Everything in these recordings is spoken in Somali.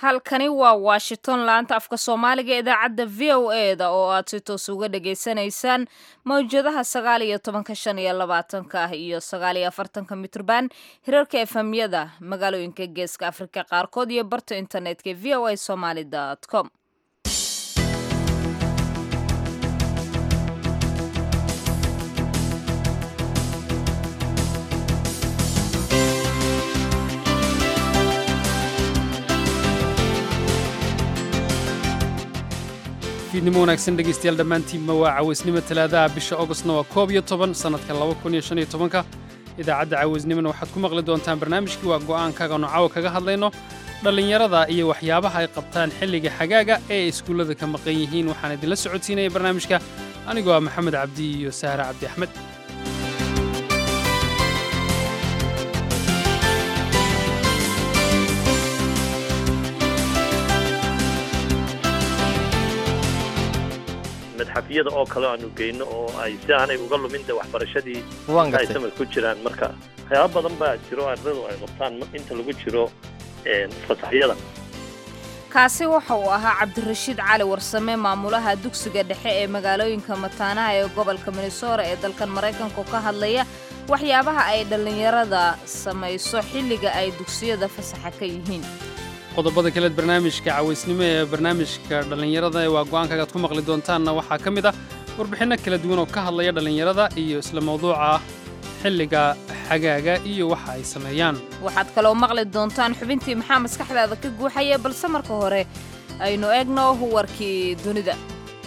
halkani waa washington laanta afka soomaaliga ee idaacadda v o e da oo aad si toos uga dhagaysanaysaan mawjadaha sagaal iyo tobanka shan iyo labaatanka ah iyo sagaal iyo afartanka mitrban hirarka efemyada magaalooyinka geeska afrika qaarkood iyo barta internetka v o a somaly com fiidnimo wanaagsan dhegaystayaal dhammaantiinba waa cawaysnimo talaadaha bisha ogostna waa koob iyo toban sannadka laba kun iyo shan iyo tobanka idaacadda cawaysnimona waxaad ku maqli doontaan barnaamijkii waa go'aankaaga noocawa kaga hadlayno dhallinyarada iyo waxyaabaha ay qabtaan xilliga xagaaga ee ay iskuullada ka maqan yihiin waxaan idinla socodsiinaya barnaamijka anigoo ah maxamed cabdi iyo sahre cabdi axmed madxafyada oo kale aanu geyno oo ay si aanay uga lumin de waxbarashadii waan ay gartay samad ku jiraan marka waxyaaba badan baa jiro ardaydu ay qabtaan inta lagu jiro fasaxyada kaasi waxa uu ahaa cabdirashiid cali warsame maamulaha dugsiga dhexe ee magaalooyinka mataanaha ee gobolka minnesota ee dalkan maraykanka oo ka hadlaya waxyaabaha ay dhallinyarada samayso xilliga ay dugsiyada fasaxa ka yihiin qodobada kaleed barnaamijka cawaysnimo ee barnaamijka dhallinyarada ee waa go'aankaaga ad ku maqli doontaanna waxaa ka mid ah warbixinno kala duwan oo ka hadlaya dhallinyarada iyo isla mawduuca xilliga xagaaga iyo waxa ay sameeyaan waxaad kaloo maqli doontaan xubintii maxaa maskaxdaada ka guuxaya balse marka hore aynu eegno warkii dunida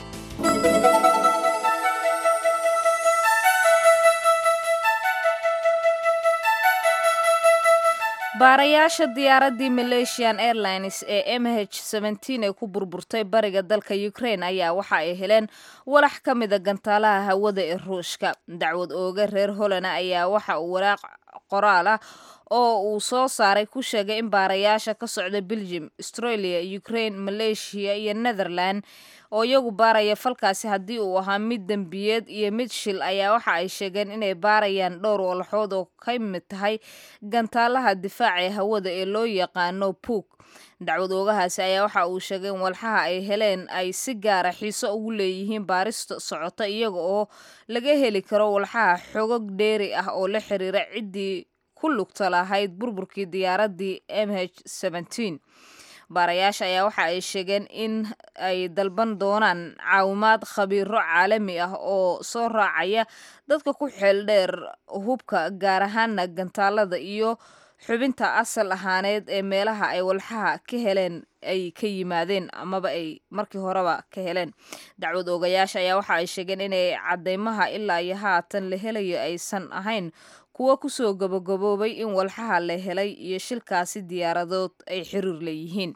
baarayaasha diyaaraddii malaysian airlines ee m h ee ku burburtay bariga dalka ukraine ayaa waxa ay heleen walax ka mida gantaalaha hawada ee ruushka dacwad ooga reer holana ayaa waxa uu walaaq qoraal ah oo uu soo saaray ku sheegay in baarayaasha ka socda belgium australia ukraine malaysia iyo netherland oo iyagu baaraya falkaasi haddii uu ahaa mid dembiyeed iyo mid shil ayaa waxa ay sheegeen inay baarayaan dhowr walaxood oo ka mid tahay gantaalaha difaaca ee hawada ee loo yaqaano puug dacwad oogahaasi ayaa waxa uu sheegay in walxaha ay heleen ay si gaara xiiso ugu leeyihiin baarista socota iyaga oo laga heli karo walxaha xogog dheeri ah oo la xiriira ciddii ku lugta lahayd burburkii diyaaraddii m h baarayaasha ayaa waxa ay sheegeen in ay dalban doonaan caawimaad khabiiro caalami ah oo soo raacaya dadka ku xeeldheer hubka gaar ahaana gantaalada iyo xubinta asal ahaaneed ee meelaha ay walxaha ka heleen ay ka yimaadeen amaba ay markii horeba ka heleen dacwad oogayaasha ayaa waxa ay sheegeen inay cadeymaha ilaa iyo haatan la helayo aysan ahayn kuwa kusoo gabagaboobay in walxaha la helay iyo shilkaasi diyaaradood ay xiriir leeyihiin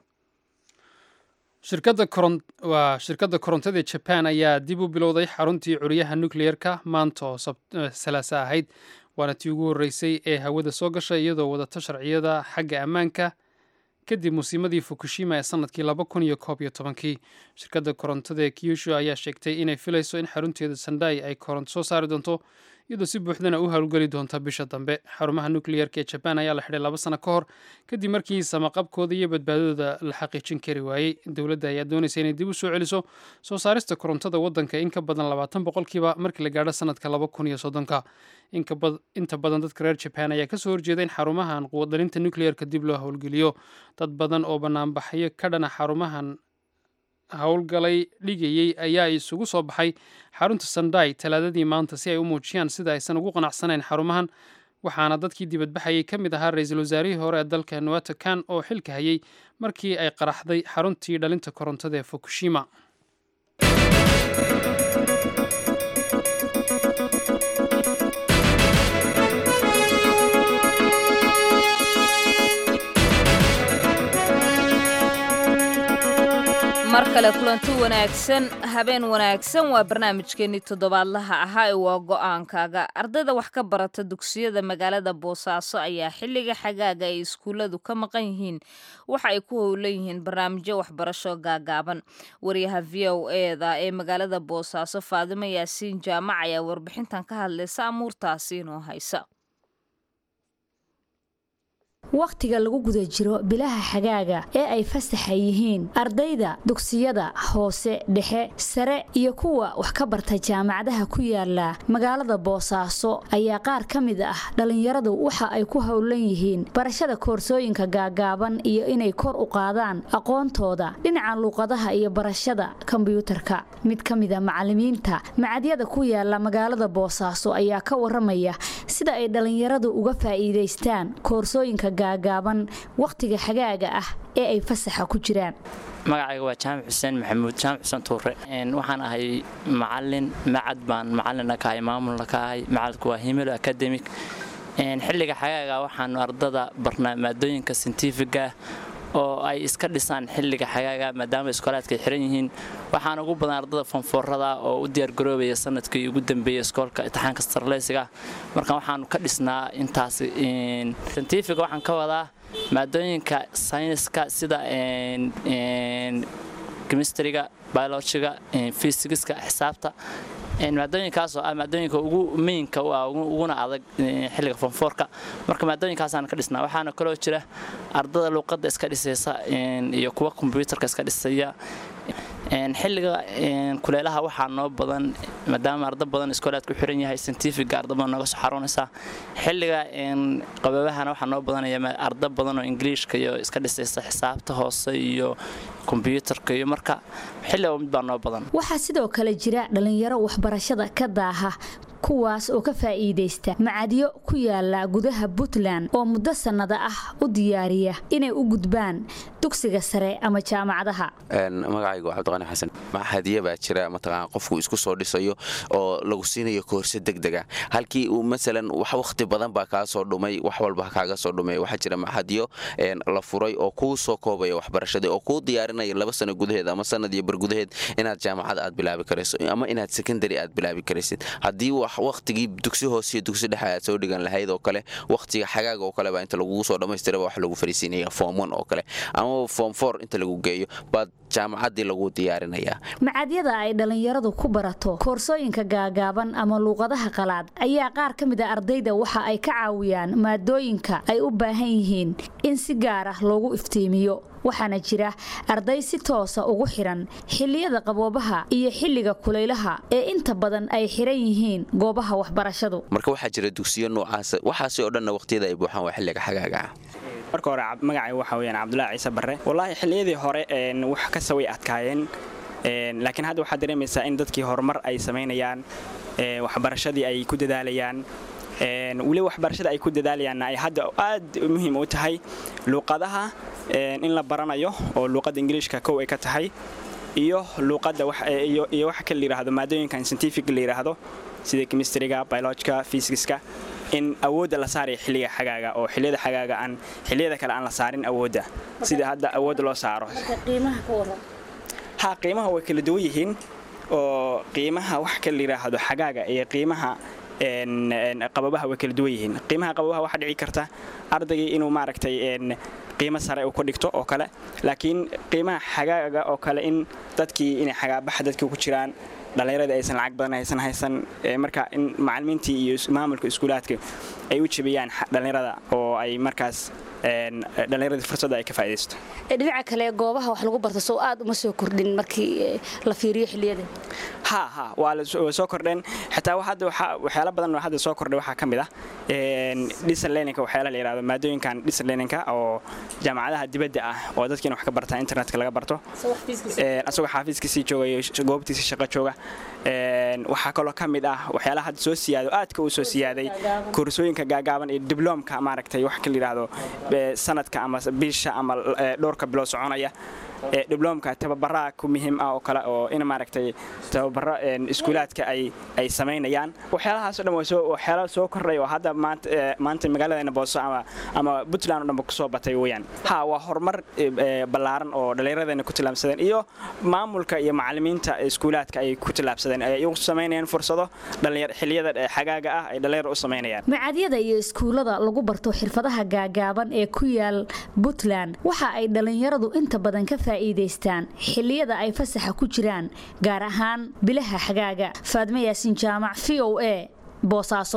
shirkadda koron waa shirkadda korontada ee jaban ayaa dib u bilowday xaruntii curyaha nucleer-ka maanta oo salaasa ahayd waana tii ugu horreysay ee hawada soo gashay iyadoo wadata sharciyada xagga ammaanka kadib musiimadii fukushima ee sanadkii laba kun iyo koob iyo tobankii shirkadda korontada ee kyushu ayaa sheegtay inay filayso in xarunteeda sandai ay koronto soo saari doonto iyadoo si buuxdana u howlgeli doonta bisha dambe xarumaha nucleer-ka ee jabaan ayaa la xidhay laba sano ka hor kadib markii samaqabkooda iyo badbaadadooda la xaqiijin kari waayey dowladda ayaa doonaysa inay dib u soo celiso soo saarista korontada waddanka in ka badan labaatan boqolkiiba markii la gaadho sanadka laba kun iyo soddonka inta badan dadka reer jabaan ayaa kasoo horjeeda in xarumahan quwaddalinta nucleer-ka dib loo howlgeliyo dad badan oo banaanbaxyo ka dhana xarumahan howlgalay dhigayey ayaa isugu soo baxay xarunta sandai talaadadii maanta si ay u muujiyaan sida aysan ugu qanacsanayn xarumahan waxaana dadkii dibadbaxayay ka mid ahaa ra-iisul wasaarihii hore ee dalka nuwata kan oo xilka hayay markii ay qaraxday xaruntii dhalinta korontada ee fukushima mar kale kulanti wanaagsan habeen wanaagsan waa barnaamijkeenii toddobaadlaha ahaa ee waa go-aankaaga ardayda wax ka barata dugsiyada magaalada boosaaso ayaa xilliga xagaaga ay iskuulladu ka maqan yihiin waxa ay ku howlan yihiin barnaamijyo waxbarasho gaagaaban wariyaha v o eda ee magaalada boosaaso faadimo yaasiin jaamac ayaa warbixintan ka hadlaysa amuurtaasi inoo haysa wakhtiga lagu guda jiro bilaha xagaaga ee ay fasaxa yihiin ardayda dugsiyada hoose dhexe sare iyo kuwa wax ka barta jaamacadaha ku yaala magaalada boosaaso ayaa qaar ka mid ah dhallinyaradu waxa ay ku howlan yihiin barashada koorsooyinka gaagaaban iyo inay kor u qaadaan aqoontooda dhinaca luuqadaha iyo barashada kombyuutarka mid ka mida macalimiinta macadyada ku yaala magaalada boosaaso ayaa ka waramaya sida ay dhallinyaradu uga faa'iidaystaan koorsooyinka gaagaaban wakhtiga xagaaga ah ee ay fasaxa ku jiraan magacayga waa jaamac xuseen maxamuud jaamac xuseen tuure waxaan ahay macalin macad baan macalina ka ahay maamulna ka ahay macadku waa himilo academic xilliga xagaaga waxaanu ardada barnaa maadooyinka sintifiga oo ay iska dhisaan xilliga xagaaga maadaama iskoolaadka ay xiran yihiin waxaan ugu badan ardada fonfoorada oo u diyaargaroobaya sanadkii ugu dambeeyay iskoolka imtixaanka starleysiga marka waxaanu ka dhisnaa intaas sintifiga waxaan ka wadaa maadooyinka sayniska sida chemistryga biologiga fysigiska xisaabta maadooyinkaas oo ah maadooyinka ugu meynka u ah uguna adag xilliga fonfoorka marka maadooyinkaasaan ka dhisnaa waxaana kaloo jira ardada luuqadda iska dhisaysa iyo kuwa kombyuutarka iska dhisaya xilliga kuleelaha waxaa noo badan maadaama arda badan iskoolaad ku xiran yahay scientifiga arda badan nooga soo xaroonaysa xilliga qababahana waxaa noo badanaya arda badan oo ingiliishka iyo iska dhisaysa xisaabta hoose iyo kombyuutarka iyo marka xilliba mid baa noo badan waxaa sidoo kale jira dhallinyaro waxbarashada ka daaha kuwaas oo ka faa'iidaysta macadyo ku yaala gudaha puntland oo muddo sannada ah u diyaariya inay u gudbaan dugsiga sare ama jaamacadaha magacaygu waa cabdiqani xasan maxadiya baa jira mataqaan qofku isku soo dhisayo oo lagu siinayo koorse degdega halkii uu masalan wax wakhti badan baa kaa soo dhumay wax walba kaaga soo dhumay waxaa jira maxadiyo la furay oo kuu soo koobaya waxbarashadii oo kuu diyaarinaya laba sano gudaheed ama sanad iyo bar gudaheed inaad jaamacad aad bilaabi karayso ama inaad secondary aad bilaabi karaysid haddii wakhtigii dugsi hoose iyo dugsi dhexe aad soo dhigan lahayd oo kale wakhtiga xagaaga oo kale baa inta lagugu soo dhammaystiraba wax lagu fariisiinaya form one oo kale ama form four inta lagu geeyo baad jaamacaddii lagu diyaarinayaa macadyada ay dhallinyaradu ku barato koorsooyinka gaagaaban ama luuqadaha qalaad ayaa qaar ka mid a ardayda waxa ay ka caawiyaan maadooyinka ay u baahan yihiin in si gaar ah loogu iftiimiyo waxaana jira arday si toosa ugu xiran xilliyada qaboobaha iyo xilliga kulaylaha ee inta badan ay xiran yihiin goobaha waxbarashadu marka waxaa jira dugsiyo noocaas waxaasi oo dhanna waqhtiyada ay buuxaan waa xilliga xagaaga ah marka hore magacay waxa weyaan cabdulaahi ciise barre wallaahi xilliyadii hore wax kasta way adkaayeen laakiin hadda waxaad dareemaysaa in dadkii horumar ay samaynayaan waxbarashadii ay ku dadaalayaan weli waxbarashada ay ku dadaalayaanna ay hadda aad muhiim u tahay luuqadaha in la baranayo oo luuqadda ingiliishka kow ay ka tahay iyo luuqadda iyo waxa kale layidhaahdo maadooyinkan scientific la yidhaahdo sida chemistryga biologica physicska in awoodda la saaraya xilliga xagaaga oo xilliyada xagaaga aan xilliyada kale aan la saarin awoodda sida hadda awoodda loo saaro ha qiimaha way kala duwan yihiin oo qiimaha wax kale la yidhaahdo xagaaga iyo qiimaha qababaha way kala duwan yihiin qiimaha qababaha waxaa dhici karta ardaygii inuu maaragtay qiimo sare uu ka dhigto oo kale laakiin qiimaha xagaaga oo kale in dadkii inay xagaabaxa dadkii ku jiraan dhallinyaradii aysan lacag badan haysan haysan marka in macalimiintii iyo maamulka iskuulaadka ay u jebiyaan dhallinyarada oo ay markaas dhallinyaradii fursadda ay ka faa'iidaysto dhinaca kale goobaha wax lagu barto soo aad uma soo kordhin markii la fiiriyo xilliyada ha ha waa soo kordheen xitaa hadda waxyaala badan oo hadda soo kordhay waxaa ka mid ah dhisan leninka waxyaala la yidhahdo maadooyinkan dhisan leninka oo jaamacadaha dibadda ah oo dadkiina wax ka bartaa internetka laga barto asagoo xaafiiskiisii jooga iyo goobtiisii shaqo jooga waxaa kaloo ka mid ah waxyaalaha hadda soo siyaado aadka uu soo siyaaday koorsooyinka gaagaaban iyo dibloomka maaragtay wax ka la yidhaahdo sanadka ama bisha ama dhowrka bilood soconaya dibloomka tababaraha ku muhiim ah oo kale oo in maaragtay tababaro iskuulaadka ay ay samaynayaan waxyaalahaasoo dhan waa waxyaala soo kordhay oo hadda maanta maanta magaaladeena booso ama ama puntland oo dhanba kusoo batay weeyaan ha waa horumar ballaaran oo dhallinyaradeenna ku tillaabsadeen iyo maamulka iyo macallimiinta iskuulaadka ay ku tillaabsadeen ay u samaynayaan fursado xilliyada xagaaga ah ay dhallinyar u samaynayaan macadyada iyo iskuullada lagu barto xirfadaha gaagaaban ee ku yaal puntland waxa ay dhallinyaradu inta badan ka faa'iidaystaan xilliyada ay fasaxa ku jiraan gaar ahaan bilaha xagaaga faadme yaasin jaamac v o a boosaaso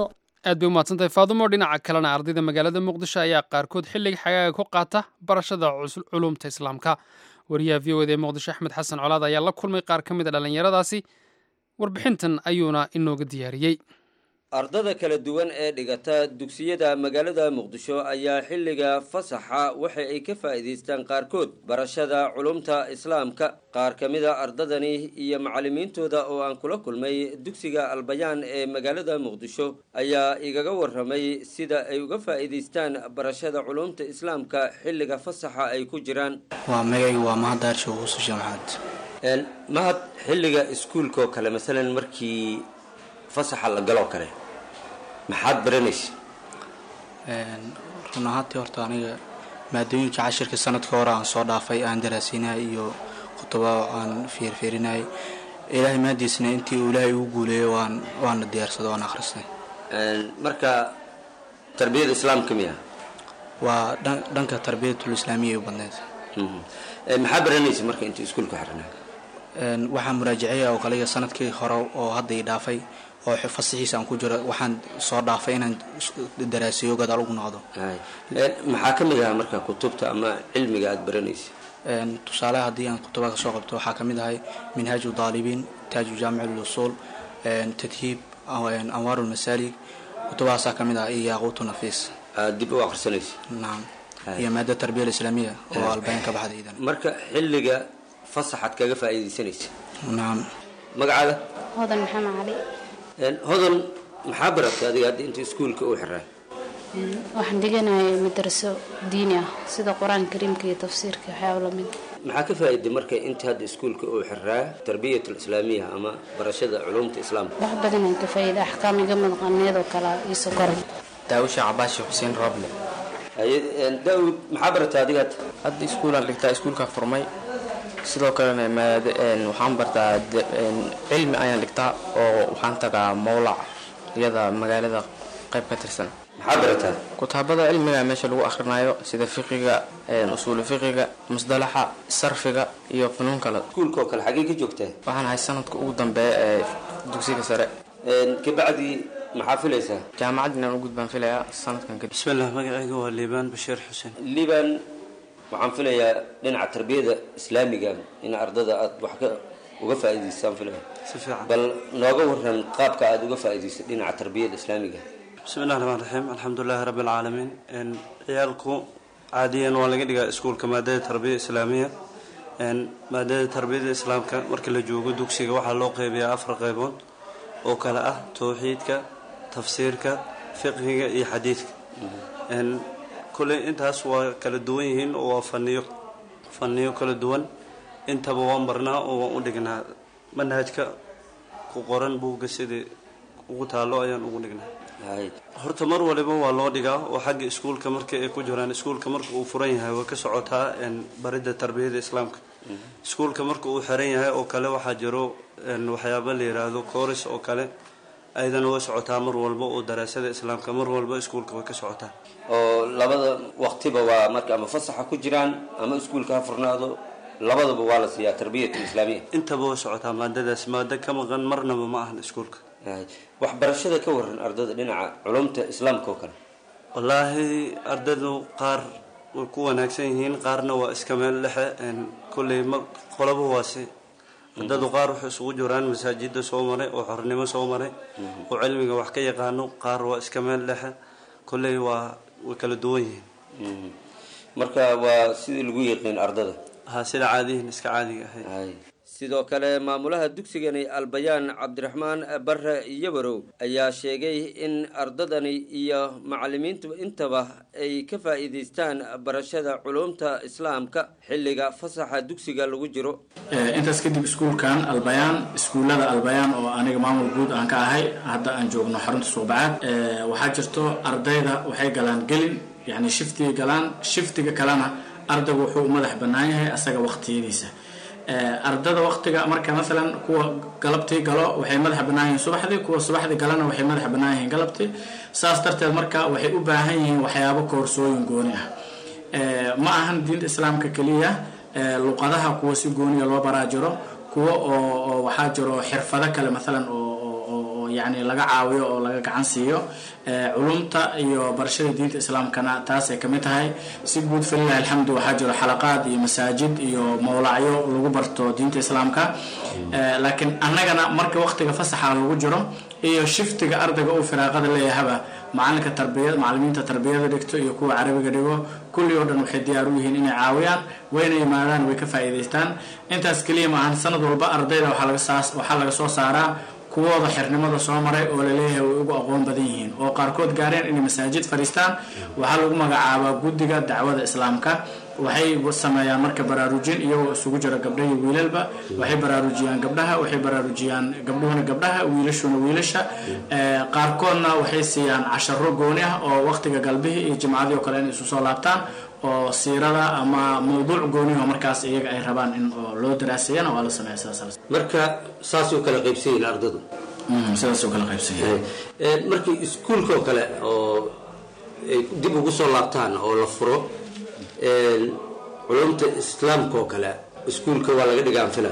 aad bay umahadsantahay faadumo dhinaca kalena ardayda magaalada muqdisho ayaa qaarkood xilliga xagaaga ku qaata barashada culumta islaamka wariyaha v o eda ee muqdisho axmed xasan colaad ayaa la kulmay qaar ka mid a dhallinyaradaasi warbixintan ayuuna inooga diyaariyey ardada kala duwan ee dhigata dugsiyada magaalada muqdisho ayaa xilliga fasaxa waxa ay ka faa'iidaystaan qaarkood barashada culumta islaamka qaar ka mida ardadani iyo macallimiintooda oo aan kula kulmay dugsiga albayaan ee magaalada muqdisho ayaa igaga warramay sida ay uga faa'iidaystaan barashada culumta islaamka xilliga fasaxa ay ku jiraan waa magayga waa mahaddaar shawuususha maxamed mahad xilliga iskuulkaoo kale masalan markii fasaxa la galoo kale maxaad baranaysa run ahaantii horta aniga maadooyinka cashirka sanadka hore aan soo dhaafay aan daraasiinay iyo khutuba aan fiirfiirinay ilaahay maadiisna intii uu ilaahay ugu guuleeyo waan waana diyaarsado waan akhrisnay marka tarbiyada islaamka miya waa dhanka tarbiyatul islaamiya u badneyd maxaa baranaysa marka inta iskuulka xirnaa waxaan muraajaceeya oo kaliya sanadkii hore oo hadda i dhaafay oo fasaxiisa aan ku jiro waxaan soo dhaafay inaan daraasiyo gadaal ugu noqdo maxaa ka mid ahaa marka kutubta ama cilmiga aada baranaysa tusaale haddii aan kutuba kasoo qabto waxaa kamid ahay minhaaju daalibiin taaju jaamic lusuul tadhiib anwaaru lmasaalig kutubahaasaa kamid ah iyo yaaquutu nafiis dib u akhrisanaysa naam iyo maada tarbiya islaamiya oo albayn ka baxda idan marka xilliga fasaxaad kaga faa'iidaysanaysa naam magacaada hodan maxamed cali hodan maxaa baratay adiga hadda inta iskuulka uu xiraa waxaan dhiganaya madraso diini ah sida qur-aanka kariimka iyo tafsiirka waxyaaba lamid maxaa ka faa'iiday marka inta hadda iskuulka uu xiraa tarbiyat islaamiya ama barashada culumta islaamka wax badan aan ka faa'iida axkaam iga madqaneed oo kale iyo sokoray daawusha cabaashi xuseen roble daawud maxaa baratay adiga hadda hadda iskuulaan dhigtaa iskuulka furmay sidoo kalena waxaan bartaa cilmi ayaan dhigtaa oo waxaan tagaa mowlac iyada magaalada qayb ka tirsan maxaa barataa kutaabada cilmiga meesha lagu akhrinayo sida fiqiga usuulu fiqiga musdalaxa sarfiga iyo funuun kale iskuulka oo kale xaggee ka joogtaa waxaan ahay sanadka ugu dambeeya ee dugsiga sare kabacdi maxaa filaysaa jaamacad inaan u gudbaan filayaa sanadkan kadib bismillah magacayga waa liibaan bashiir xuseen liibaan waxaan filayaa dhinaca tarbiyada islaamiga in ardada aada wax ka uga faa'iidaystaan filaya si fiican bal nooga waran qaabka aada uga faa'iidaysa dhinaca tarbiyada islaamiga bismillahi raxmaan raxiim alxamdulilahi rabbi alcaalamiin ciyaalku caadiyan waa laga dhigaa iskuulka maadada tarbiya islaamiya maadada tarbiyada islaamka marka la joogo dugsiga waxaa loo qeybiyaa afar qeybood oo kale ah towxiidka tafsiirka fiqhiga iyo xadiidka kulley intaas waa kala duwan yihiin oo waa faniyo faniyo kala duwan intaba waan barnaa oo waan u dhignaa manhajka ku qoran buugga sidii ugu taalo ayaan ugu dhignaa horta mar waliba waa loo dhigaa oo xagga iskuulka marka ay ku jiraan iskuulka marka uu furan yahay way ka socotaa baridda tarbiyada islaamka iskuulka marka uu xiran yahay oo kale waxaa jiro waxyaaba la yiraahdo kooris oo kale ayadana way socotaa mar walba oo daraasada islaamka mar walba iskuulka way ka socotaa oo labada waqtiba waa marka ama fasaxa ku jiraan ama iskuulka ha furnaado labadaba waa la siiyaa tarbiyat islaamiya intaba way socotaa maadadaas maado ka maqan marnaba ma ahan iskuulka waxbarashada ka waran ardada dhinaca culumta islaamka oo kale wallaahi ardadu qaar way ku wanaagsan yihiin qaarna waa iska meel dhexe kolley qolaba waase ardadu qaar waxay isugu jiraan masaajida soo maray oo xornimo soo maray oo cilmiga wax ka yaqaano qaar waa iska meel dhexe kolley waa way kala duwan yihiin marka waa sidii lagu yiqiin ardada ha sida caadiyihin iska caadiga ahayd sidoo kale maamulaha dugsigani albayaan cabdiraxmaan bare yabarow ayaa sheegay in ardadani iyo macalimiintu intaba ay ka faa'iidaystaan barashada culumta islaamka xilliga fasaxa dugsiga lagu jiro intaas kadib iskuulkan albayaan iskuullada albayaan oo aniga maamul guud aan ka ahay hadda aan joogno xarunta suuqbacaad waxaa jirto ardayda waxay galaan gelin yacni shiftiga galaan shiftiga kalena ardaygu wuxuu u madax bannaan yahay asaga waqtiyadiisa ardada waqtiga marka maalan kuwa galabtii galo waxay madaxa bannaan yihiin subaxdii kuwa subaxdii galana waxay madaxa bannaan yihiin galabtii saas darteed marka waxay u baahan yihiin waxyaabo koorsooyin gooni ah ma ahan diinta islaamka keliya luqadaha kuwa si gooniya loo baraa jiro kuwa oo waxaa jiro xirfado kale maalan oo oo yacni laga caawiyo oo laga gacan siiyo culumta iyo barashada diinta islaamkana taasay kamid tahay si guud falilahi alxamdu waxaa jiro xalaqaad iyo masaajid iyo mowlacyo lagu barto diinta islaamka laakiin annagana marka waqtiga fasaxa lagu jiro iyo shiftiga ardayga uu firaaqada leeyahaba macalinka tarbiyad macalimiinta tarbiyada dhigto iyo kuwa carabiga dhigo kulli oo dhan waxay diyaar u yihiin inay caawiyaan wayna yimaadaan way ka faa'iidaystaan intaas keliya maahan sanad walba ardayda waxaa laga saas waxaa laga soo saaraa kuwooda xirnimada soo maray oo laleeyahay way ugu aqoon badan yihiin oo qaarkood gaareen inay masaajid fadhiistaan waxaa lagu magacaabaa guddiga dacwada islaamka waxay sameeyaan marka baraarujin iyagoo isugu jira gabdha iyo wiilalba waxay baraarujiyaan gabdhaha waxay baraarujiyaan gabdhuhuna gabdhaha wiilashuna wiilasha qaarkoodna waxay siiyaan casharo gooni ah oo waqtiga galbihii iyo jimcadii oo kale inay isu soo laabtaan oo siirada ama mawduuc gooniho markaas iyaga ay rabaan in loo daraaseeyana waa la sameeya sidaas marka saasoo kale qaybsan yihiin ardadu sidaasoo kale qaybsan yihiin markii iskuulkaoo kale oo ay dib ugu soo laabtaan oo la furo culumta islaamka oo kale iskuulka waa laga dhigaan fila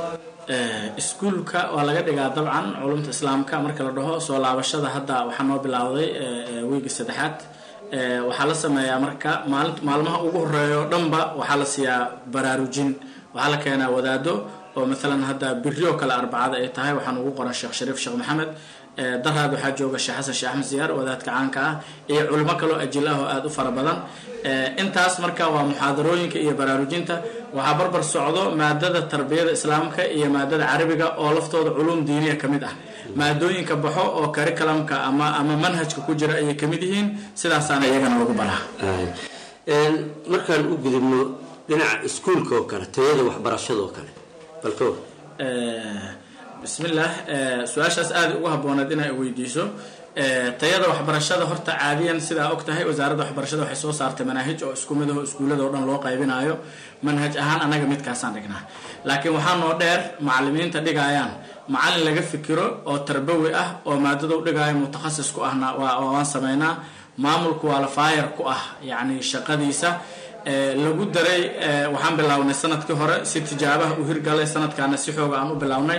iskuulka waa laga dhigaa dabcan culumta islaamka marka la dhaho soo laabashada hadda waxaa noo bilowday wiigi saddexaad waxaa la sameeyaa marka maali maalmaha ugu horeeya oo dhanba waxaa la siiyaa baraarujin waxaa la keenaa wadaado oo maalan hadda biri oo kale arbacada ay tahay waxaan ugu qoran sheekh shariif sheekh maxamed daraad waxaa jooga sheekh xasan sheekh axmed siyaar wadaadka caanka ah iyo culimo kaloo ajil ah oo aada u fara badan intaas marka waa muxaadarooyinka iyo baraarujinta waxaa barbar socdo maadada tarbiyada islaamka iyo maadada carabiga oo laftooda culuum diiniya ka mid ah maadooyinka baxo oo curriculumka ama ama manhajka ku jira ayay kamid yihiin sidaasaana iyagana lagu baraa markaan u gudubno dhinaca iskuulka oo kale tayada waxbarashada oo kale balko bismillaah su-aashaas aada ugu habbooneed inay weydiiso tayada waxbarashada horta caadiyan sidaa og tahay wasaaradda waxbarashada waxay soo saartay manaahij oo isku mid aho iskuullada oo dhan loo qaybinayo manhaj ahaan annaga midkaasaan dhignaa laakiin waxaa noo dheer macalimiinta dhigayaan macalin laga fikiro oo tarbawi ah oo maadada u dhigaayo mutakhasis ku ahna waan sameynaa maamulku waa la faayar ku ah yacni shaqadiisa lagu daray waxaan bilownay sanadkii hore si tijaabaha u hirgalay sanadkaana si xooga aan u bilownay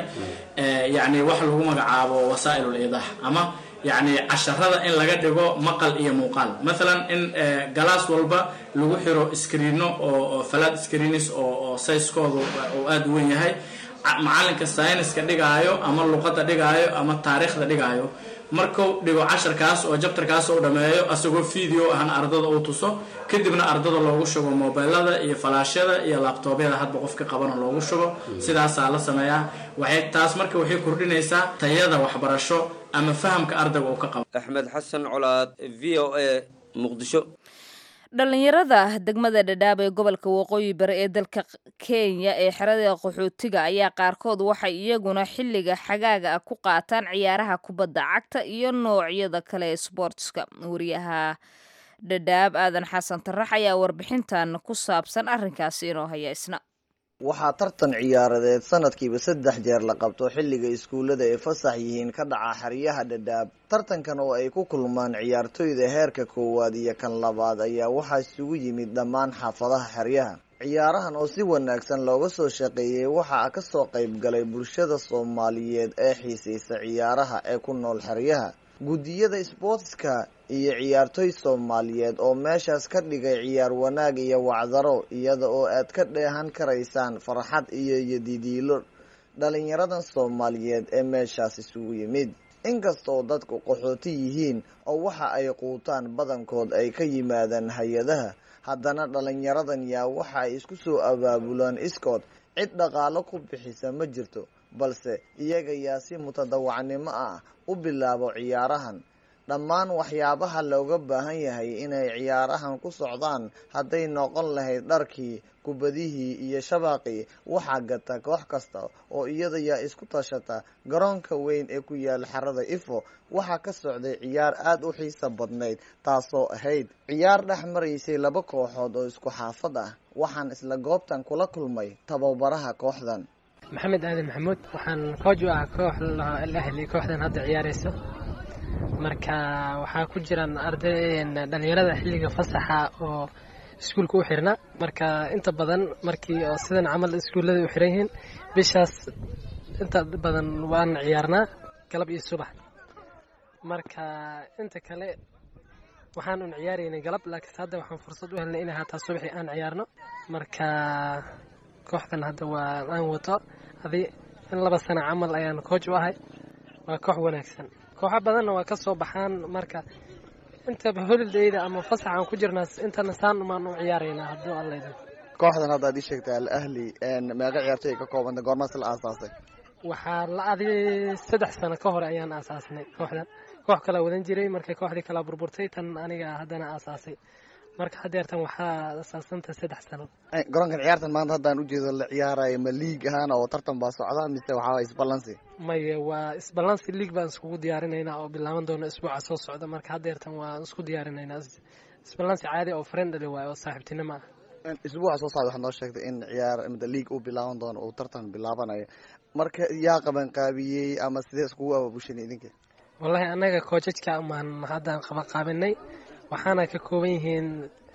yacni wax lagu magacaabo wasaa'il iidaah ama yacni casharada in laga dhigo maqal iyo muuqaal maalan in galaas walba lagu xiro skriino oo falaad screenis oo sayskoodu uu aada u wen yahay macalinka sayniska dhigaayo ama luqadda dhigaayo ama taariikhda dhigaayo markuu dhigo casharkaas oo jabtarkaas uu dhameeyo asagoo video ahna ardada uu tuso kadibna ardada loogu shugo mobilada iyo falaashyada iyo labtoobyada hadba qofka qabana loogu shugo sidaasaa la sameeyaa waxay taas marka waxay kordhinaysaa tayada waxbarasho ama fahamka ardayga uu ka qabo axmed xasan colaad v o a muqdisho dhallinyarada degmada dhadhaab ee gobolka waqooyi bari ee dalka kenya ee xerada qaxootiga ayaa qaarkood waxay iyaguna xilliga xagaaga ah ku qaataan ciyaaraha kubadda cagta iyo noocyada kale ee sboortska wariyaha dhadhaab aadan xasan tarax ayaa warbixintan ku saabsan arrinkaasi inoo haya isna waxaa tartan ciyaaradeed sanadkiiba saddex jeer la qabto xilliga iskuullada ay fasax yihiin ka dhaca xeryaha dhadhaab tartankan oo ay ku kulmaan ciyaartoyda heerka koowaad iyo kan labaad ayaa waxaa isugu yimid dhammaan xaafadaha xeryaha ciyaarahan oo si wanaagsan looga soo shaqeeyey waxaa kasoo qayb galay bulshada soomaaliyeed ee xiisaysa ciyaaraha ee ku nool xeryaha guddiyada sboortska iyo ciyaartoy soomaaliyeed oo meeshaas ka dhigay ciyaar wanaag iyo wacdaro iyada oo aad ka dheehan karaysaan farxad iyo yodidiilo dhalinyaradan soomaaliyeed ee meeshaas isugu yimid inkastoo dadku qaxooti yihiin oo waxa ay quutaan badankood ay ka yimaadaan hay-adaha haddana dhalinyaradan yaa waxa ay isku soo abaabulaan iskood cid dhaqaalo ku bixisa ma jirto balse iyaga yaa si mutadawacnimo ah u bilaabo ciyaarahan dhammaan waxyaabaha looga baahan yahay inay ciyaarahan ku socdaan hadday noqon lahayd dharkii kubadihii iyo shabaaqii waxaa gata koox kasta oo iyada yaa isku tashata garoonka weyn ee ku yaal xerada ifo waxaa ka socday ciyaar aada u xiisa badnayd taasoo ahayd ciyaar dhex maraysay laba kooxood oo isku xaafad ah waxaan isla goobtan kula kulmay tababaraha kooxdan maxamed aadan maxamuud waxaan kooj u ah koox ahli kooxdan hadda ciyaarayso marka waxaa ku jiraan arday dhalinyarada xilliga fasaxa oo iskuulka u xirna marka inta badan markii oo sidan camal iskuullada u xiran yihiin bishaas inta badan waan ciyaarnaa galab iyo subax marka inta kale waxaan un ciyaaraynay galab laakiinse hadda waxaan fursad u helnay inay haataa subaxii aan ciyaarno marka kooxdan hadda waa aan wato adi in laba sano camal ayaan coach u ahay waa koox wanaagsan kooxo badanna waa ka soo baxaan marka inta holidayda ama fasax aan ku jirnaa intana saan umaan u ciyaaraynaa hadduu allayda kooxdan hadda ad ii sheegtay al ahli meeqa ciyaartoy ay ka koobanta goormaas la aasaasay waxaa la adi saddex sano ka hore ayaan aasaasnay kooxdan koox kalaa wadan jiray markay kooxdii kalaa burburtay tan aniga haddana aasaasay marka hadeertan waxaa asaasanta saddex sano garoonkan ciyaartan maanta haddaan ujeedo la ciyaarayo ma liig ahaan oo tartan baa socda mise waxaa isbalansi maye waa isbalansi league baan iskugu diyaarinaynaa oo bilaaban doona isbuuca soo socda marka hadeertan waan isku diyaarinaynaa isbalansi caadi oo friendly waayo oo saaxiibtinimo ah isbuuca soo socda waxaad noo sheegtay in ciyaar league uu bilaaban doono uu tartan bilaabanayo marka yaa qaban qaabiyey ama sidee iskugu abaabushan idinka wallahi annaga koojajka maan haddaan qaban qaabinay waxaana ka kooban yihiin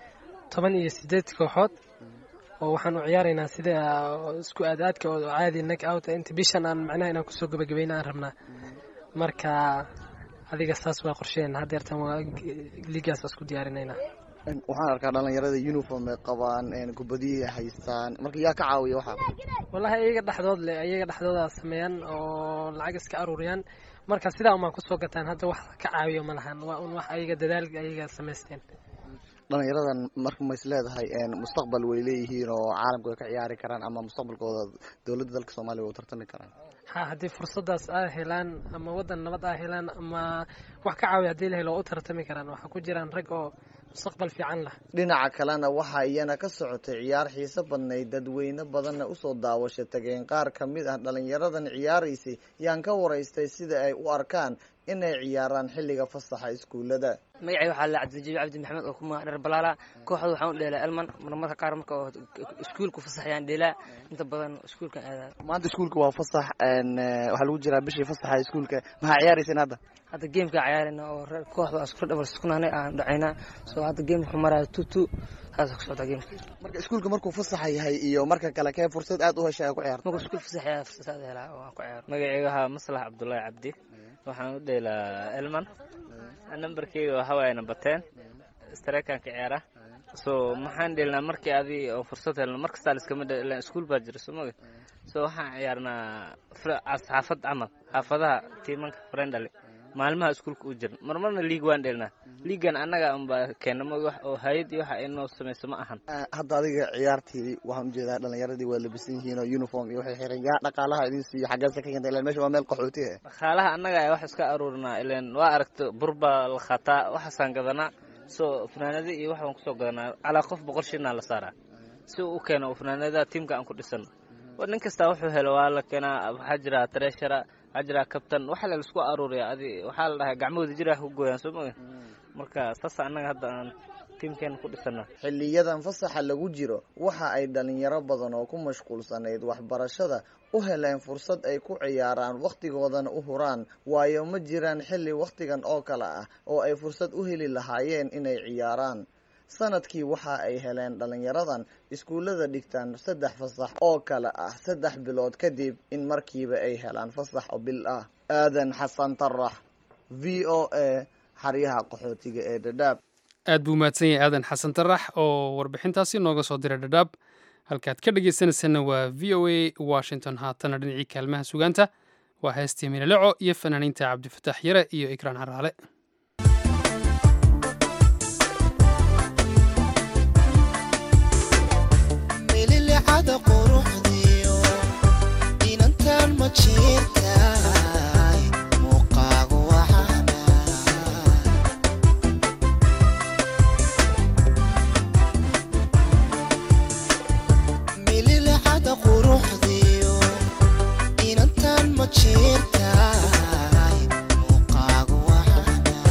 toban iyo sideed kooxood oo waxaan u ciyaaraynaa sida isku aadaadka oo caadi nag out inta bishan aan macnaha inaan kusoo gabagabayna aan rabnaa marka adiga saas waa qorsheena hadeertan waa ligaas isku diyaarinaynaa waxaan arkaa dhalinyarada uniform ay qabaan kubadiyay haystaan marka yaa ka caawiya waxaa wallahi iyaga dhexdood le iyaga dhexdooda sameeyaan oo lacag iska aruuriyaan marka sidaa umaan kusoo gataan hadda wax ka caawiyo ma lahan waa un wax ayaga dadaal ayaga samaysteen dhalinyaradan marka ma is leedahay mustaqbal way leeyihiin oo caalamka way ka ciyaari karaan ama mustaqbalkooda dowladda dalka soomaaliya way u tartami karaan ha haddii fursadaas aa helaan ama waddan nabad aa helaan ama wax ka caawiya haddii la helo waa u tartami karaan waxaa ku jiraan rag oo mustaqbal fiican lah dhinaca kalena waxaa iyana ka socotay ciyaar xiiso badnayd dadweyne badanna usoo daawasho tageen qaar ka mid ah dhalinyaradan ciyaaraysay yaan ka waraystay sida ay u arkaan inay ciyaaraan xilliga fasaxa iskuullada magacay waxaa la cabdijabi cabdi maxamed oo ku magac dheer balaala kooxda waxaan u dheelaa elman marmarka qaar marka oo iskuulku fasaxayaan dheelaa inta badan iskuulka aadaa maanta iskuulka waa fasax waxaa lagu jiraa bishii fasaxa iskuulka maxaa ciyaarayseen hadda hadda geemka ciyaarayna oo kooxda isku dhabal iskunaanay aan dhacaynaa soo hadda geemka wuxuu maraya two two saasa ku socdaa geemka marka iskuulka markuu fasaxa yahay iyo marka kale kee fursad aad u heshay aa ku ciyaarto markuu iskuul fasaxaya fursad aad helaa oo aan ku ciyaaro magacayga waxaa maslax cabdullaahi cabdi waxaan u dheelaa elman nambarkeyga waxaa waaye number ten strikean ka ciyaara so maxaan dheelnaa markii adi oo fursad helno mar kastaa liskama dheelan iskuul baa jira soo moga so waxaan ciyaarnaa xaafad camal xaafadaha tiimanka friendly maalmaha iskuulka u jiran marmarna liig waan dheelnaa liigan annaga unba keena ma wax oo hay-ad iyo waxa inoo samayso ma ahan hadda adiga ciyaartii waxaan ujeedaa dhalinyaradii waa labisan yihiin oo uniform iyo waxay xiran yaa dhaqaalaha idin siiyo xaggeesa ka keenta ilan meesha waa meel qaxooti ah dhaqaalaha annaga ayaa wax iska aruurinaa ilan waa aragto bur baa la khataa waxaasaan gadanaa so fanaanada iyo waxbaan kusoo gadanaa calaa qof boqol shinaa la saaraa si uu u keeno fanaanada tiimka aan ku dhisano nin kastaa wuxuu helo waa la keenaa waxaa jira treshara waxaa jira kabtan waxa la isku aruuriya adi waxaa la dhahay gacmahooda jira ku gooyaan soo moga marka saas annaga hadda aan tiimkeena ku dhisana xiliyadan fasaxa lagu jiro waxa ay dhalinyaro badan oo ku mashquulsanayd waxbarashada u heleen fursad ay ku ciyaaraan wakhtigoodana u huraan waayo ma jiraan xilli wakhtigan oo kale ah oo ay fursad u heli lahaayeen inay ciyaaraan sanadkii waxa ay heleen dhalinyaradan iskuullada dhigtaan saddex fasax oo kale ah saddex bilood kadib in markiiba ay helaan fasax oo bil ah aadan xasan tarax v o a xaryaha qaxootiga ee dhadhaab aad buu mahadsan yahay aadan xasan tarax oo warbixintaasi nooga soo diray dhadhaab halkaad ka dhagaysanaysana waa v o a washington haatana dhinacii kaalmaha sugaanta waa heestii milaleco iyo fanaaniinta cabdifataax yare iyo ikraan haraale mililicada quruxdiyo inantan ma jirtaay muuqaagu waxaana mililicada quruxdiyo inantan ma jirtaay muuqaagu waxaana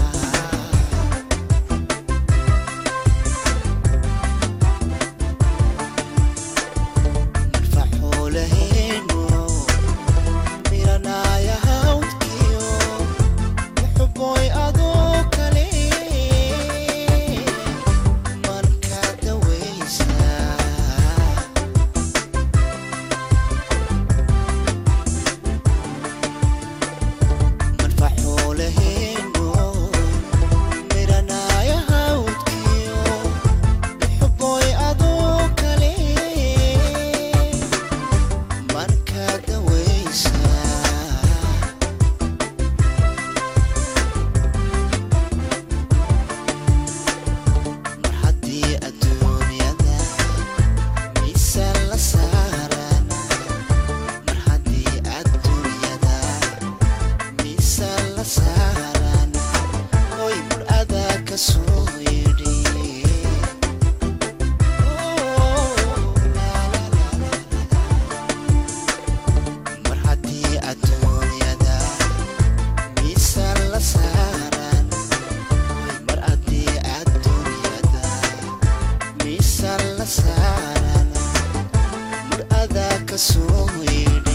la saaran mar adaa ka soo yeedhi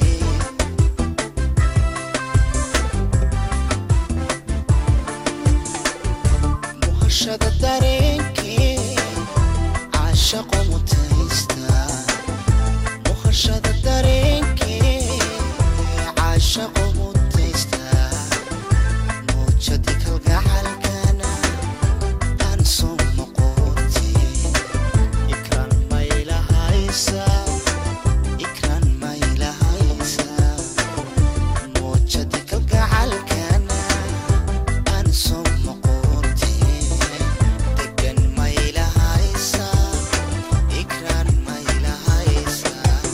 muhashada dareenkee caashaqo mutaysta muhashada dareenkee caashaqo mutaysta muujadi kalgacalkana aan soo noqote ikraan maylahaysa ikraan maylahaysa muujadi kalgacalkana aan soo noqote degan maylahaysa ikraan maylahaysa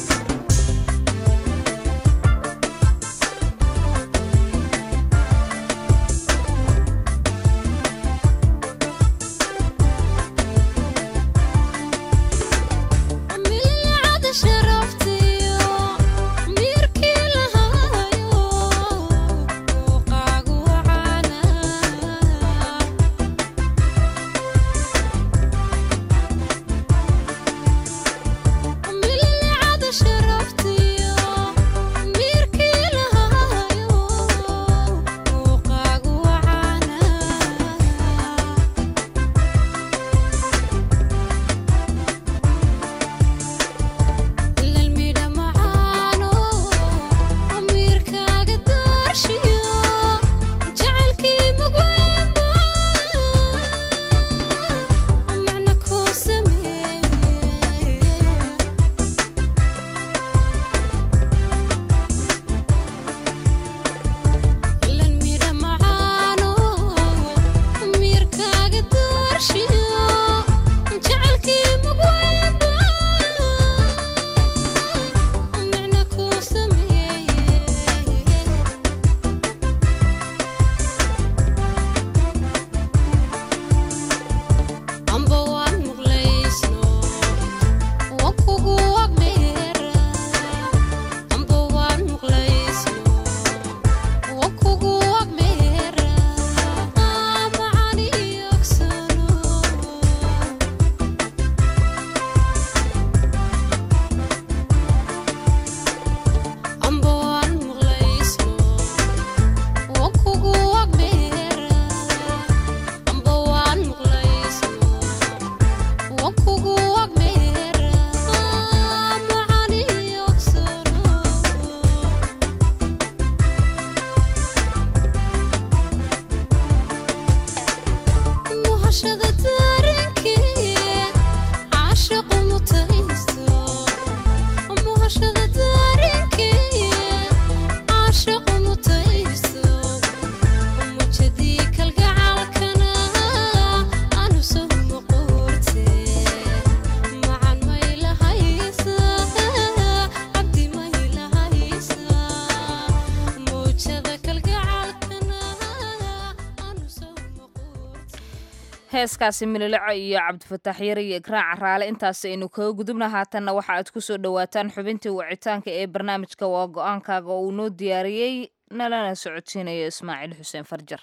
milcada sharaftiyo miirkii lahaayo muuqaagu wacaana milcada sharaftiyo miirkii lahaayo muuqaagu wacaana lalmidha macaano amiirkaaga daarshiyo jacaylkii mugweynba macna kuu sameeye lalmidha macaano amiirkaaga daarshiyo jacaylkii mugweynba macna kuu sameeye amba waan muqlaysno waan kugu agmeera amba waan muqlaysno waan kugu agmeera macani yogsano amba waan muqlaysno waan kugu agmeera amba waan muqlaysno waan kugu agmeera macani yogsano muhashada daarenkee caashaqu mutaysto muhashada daarenkee caashaqu mutaysto mujadii kalgacalkana aanu soo noqorte macan maylahaysa cabdi maylahaysa mujada kalgacalkana aanu soo heeskaasi milileco iyo cabdifataax yare iyo ikraac caraale intaas aynu kaga gudubna haatanna waxa aad ku soo dhowaataan xubintii wicitaanka ee barnaamijka waa go-aankaaga oo uu noo diyaariyey nalana socodsiinayo ismaaciil xuseen farjar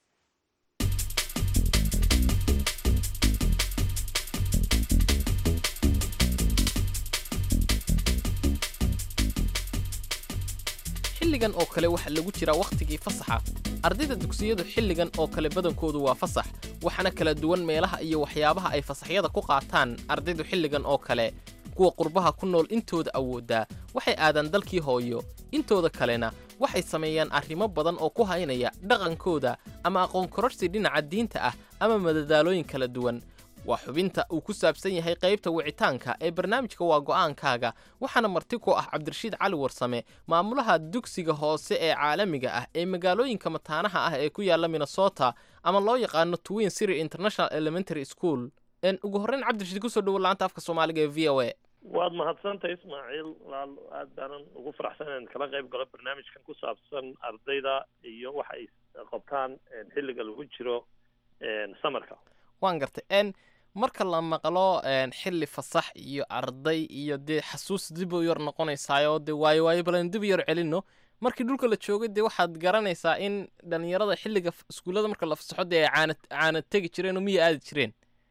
xilligan oo kale waxaa lagu jiraa wakhtigii fasaxa ardayda dugsiyadu xilligan oo kale badankoodu waa fasax waxaana kala duwan meelaha iyo waxyaabaha ay fasaxyada ku qaataan ardaydu xilligan oo kale kuwa qurbaha ku nool intooda awooddaa waxay aadaan dalkii hooyo intooda kalena waxay sameeyaan arrimo badan oo ku haynaya dhaqankooda ama aqoon kororsi dhinaca diinta ah ama madadaalooyin kala duwan waa xubinta uu ku saabsan yahay qaybta wicitaanka ee barnaamijka waa go'aankaaga waxaana marti ku ah cabdirashiid cali warsame maamulaha dugsiga hoose ee caalamiga ah ee magaalooyinka mataanaha ah ee ku yaalla minnesota ama loo yaqaano twin city international elementary school En ugu horreyn cabdirashiid kusoo dhowo laanta afka soomaaliga ee v o a waad mahadsantahay ismaaciil walaal aad baanan ugu faraxsan inaan kala qayb galo barnaamijkan ku saabsan ardayda iyo waxa ay qabtaan xilliga lagu jiro samarka waan gartay en marka la maqlo een, xilli fasax iyo arday iyo dee xasuus dib u yar noqonaysaayo dee waayo waayo balan dib u yar celino markii dhulka la joogay dee waxaad garanaysaa in dhalinyarada xilliga f- iskuullada marka la fasaxo dee ay caana caana tegi jireen oo miya aadi jireen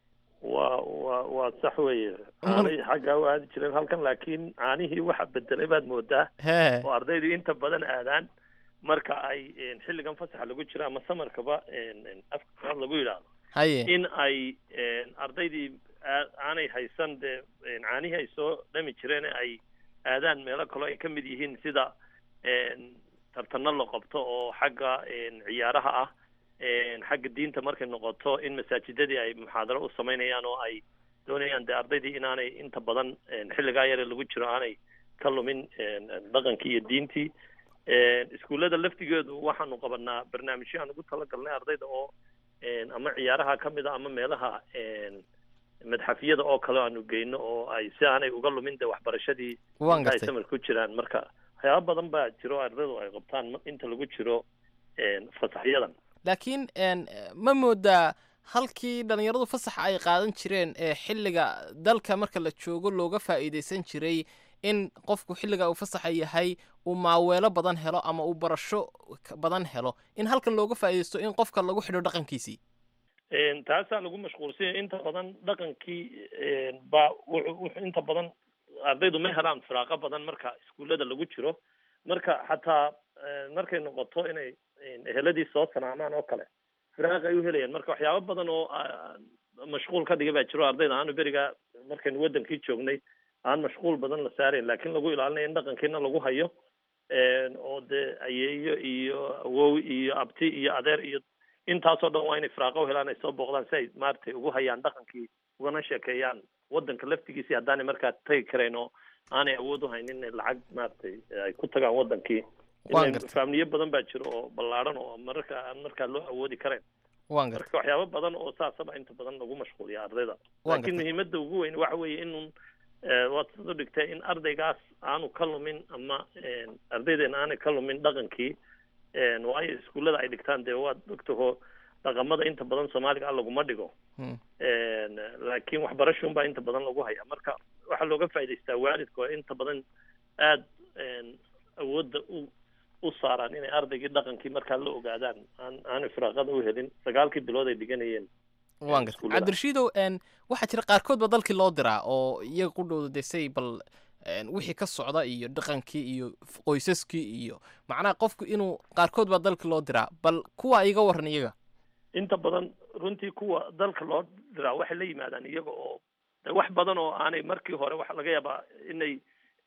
waa waa waa sax weeye caanay xaggaa u aadi jireen halkan laakiin caanihii waxa bedelay baad moodaa Hee. oo ardaydu inta badan aadaan marka ay een, xilligan fasaxa lagu jiro ama samarkaba een, een, afka qalaad lagu yidhaahdo haye in ay een, ardaydii aa- aanay haysan dee een, caanihii ay soo dhami jireen ee ay aadaan meelo kaloo ay ka mid yihiin sida een, tartano la qabto oo xagga een, ciyaaraha ah een, xagga diinta markay noqoto in masaajidadii ay muxaadaro u samaynayaan oo ay doonayaan dee ardaydii inaanay inta badan een, xilligaa yare lagu jiro aanay ka lumin een, een, dhaqankii iyo diintii een, iskuullada laftigeedu waxaanu qabanaa barnaamijyo aan ugu talagalnay ardayda oo een, ama ciyaaraha ka mid a ama meelaha een, madxafyada oo kale aanu geyno oo ay si aanay uga lumin dee waxbarashadii Waan inta ay gartay. samar ku jiraan marka waxyaaba badan baa jiro ardaydu ay qabtaan ma- inta lagu jiro een, fasaxyadan laakiin een, ma moodaa halkii dhallinyaradu fasaxa ay qaadan jireen ee xilliga dalka marka la joogo looga faa'iidaysan jiray in qofku xilliga uu fasaxa yahay uu maaweelo badan helo ama uu barasho ka- badan helo in halkan looga faa'iidaysto in qofka lagu xidho dhaqankiisii Een, taasaa lagu mashquulsanya inta badan dhaqankii een, baa wuxuu wuxuu inta badan ardaydu ma helaan firaaqo badan marka iskuullada lagu jiro marka xataa een, markay noqoto inay een, eheladii soo salaamaan oo kale firaaq ay u helayaan marka waxyaabo badan oo ah, mashquul ka dhiga baa jiro ardayda aanu beriga markaynu wadankii joognay aan mashquul badan la saarayn laakiin lagu ilaalinayo in dhaqankiina lagu hayo een, oo dee ayeeyo iyo awow iyo abti iyo adeer iyo intaasoo dhan waa inay firaaqo u helaan ay soo booqdaan si ay maaragtay ugu hayaan dhaqankii ugana sheekeeyaan wadanka laftigiisii haddaanay markaa tagi karayn oo aanay awood u haynin inay lacag maaragtay ay ku tagaan wadankii Waan Ileen gartay. faamiliyo badan baa jiro oo ballaaran oo mararka aan markaa loo awoodi karayn waan gartay marka waxyaabo badan oo saasaba inta badan lagu mashquuliya ardayda Waan laakiin gartay. muhiimadda ugu weyn waxa weeye inun eh, waad sida u dhigtay in ardaygaas aanu ka lumin ama een, ardaydeena aanay ka lumin dhaqankii een, waayo iskuullada ay dhigtaan dee waad ogtaho dhaqamada inta badan soomaaliga ah laguma dhigo Hmm. een, laakiin waxbarashun baa inta badan lagu haya marka waxaa looga faa'idaystaa waalidka oo inta badan aad een, awoodda u u saaraan inay ardaygii dhaqankii markaa la ogaadaan aan aanay firaaqada u helin sagaalkii bilood ay dhiganayeen waan gartay iskuullada. cabdirashiidow een, waxaa jira qaarkood ba dalkii loo diraa oo iyaga qudhowda desay bal een, wixii ka socda iyo dhaqankii iyo f- qoysaskii iyo macnaha qofku inuu qaarkood baa dalkii loo diraa bal kuwa iga waran iyaga inta badan runtii kuwa dalka loo diraa waxay la yimaadaan iyaga oo de wax badan oo aanay markii hore waxa laga yaabaa inay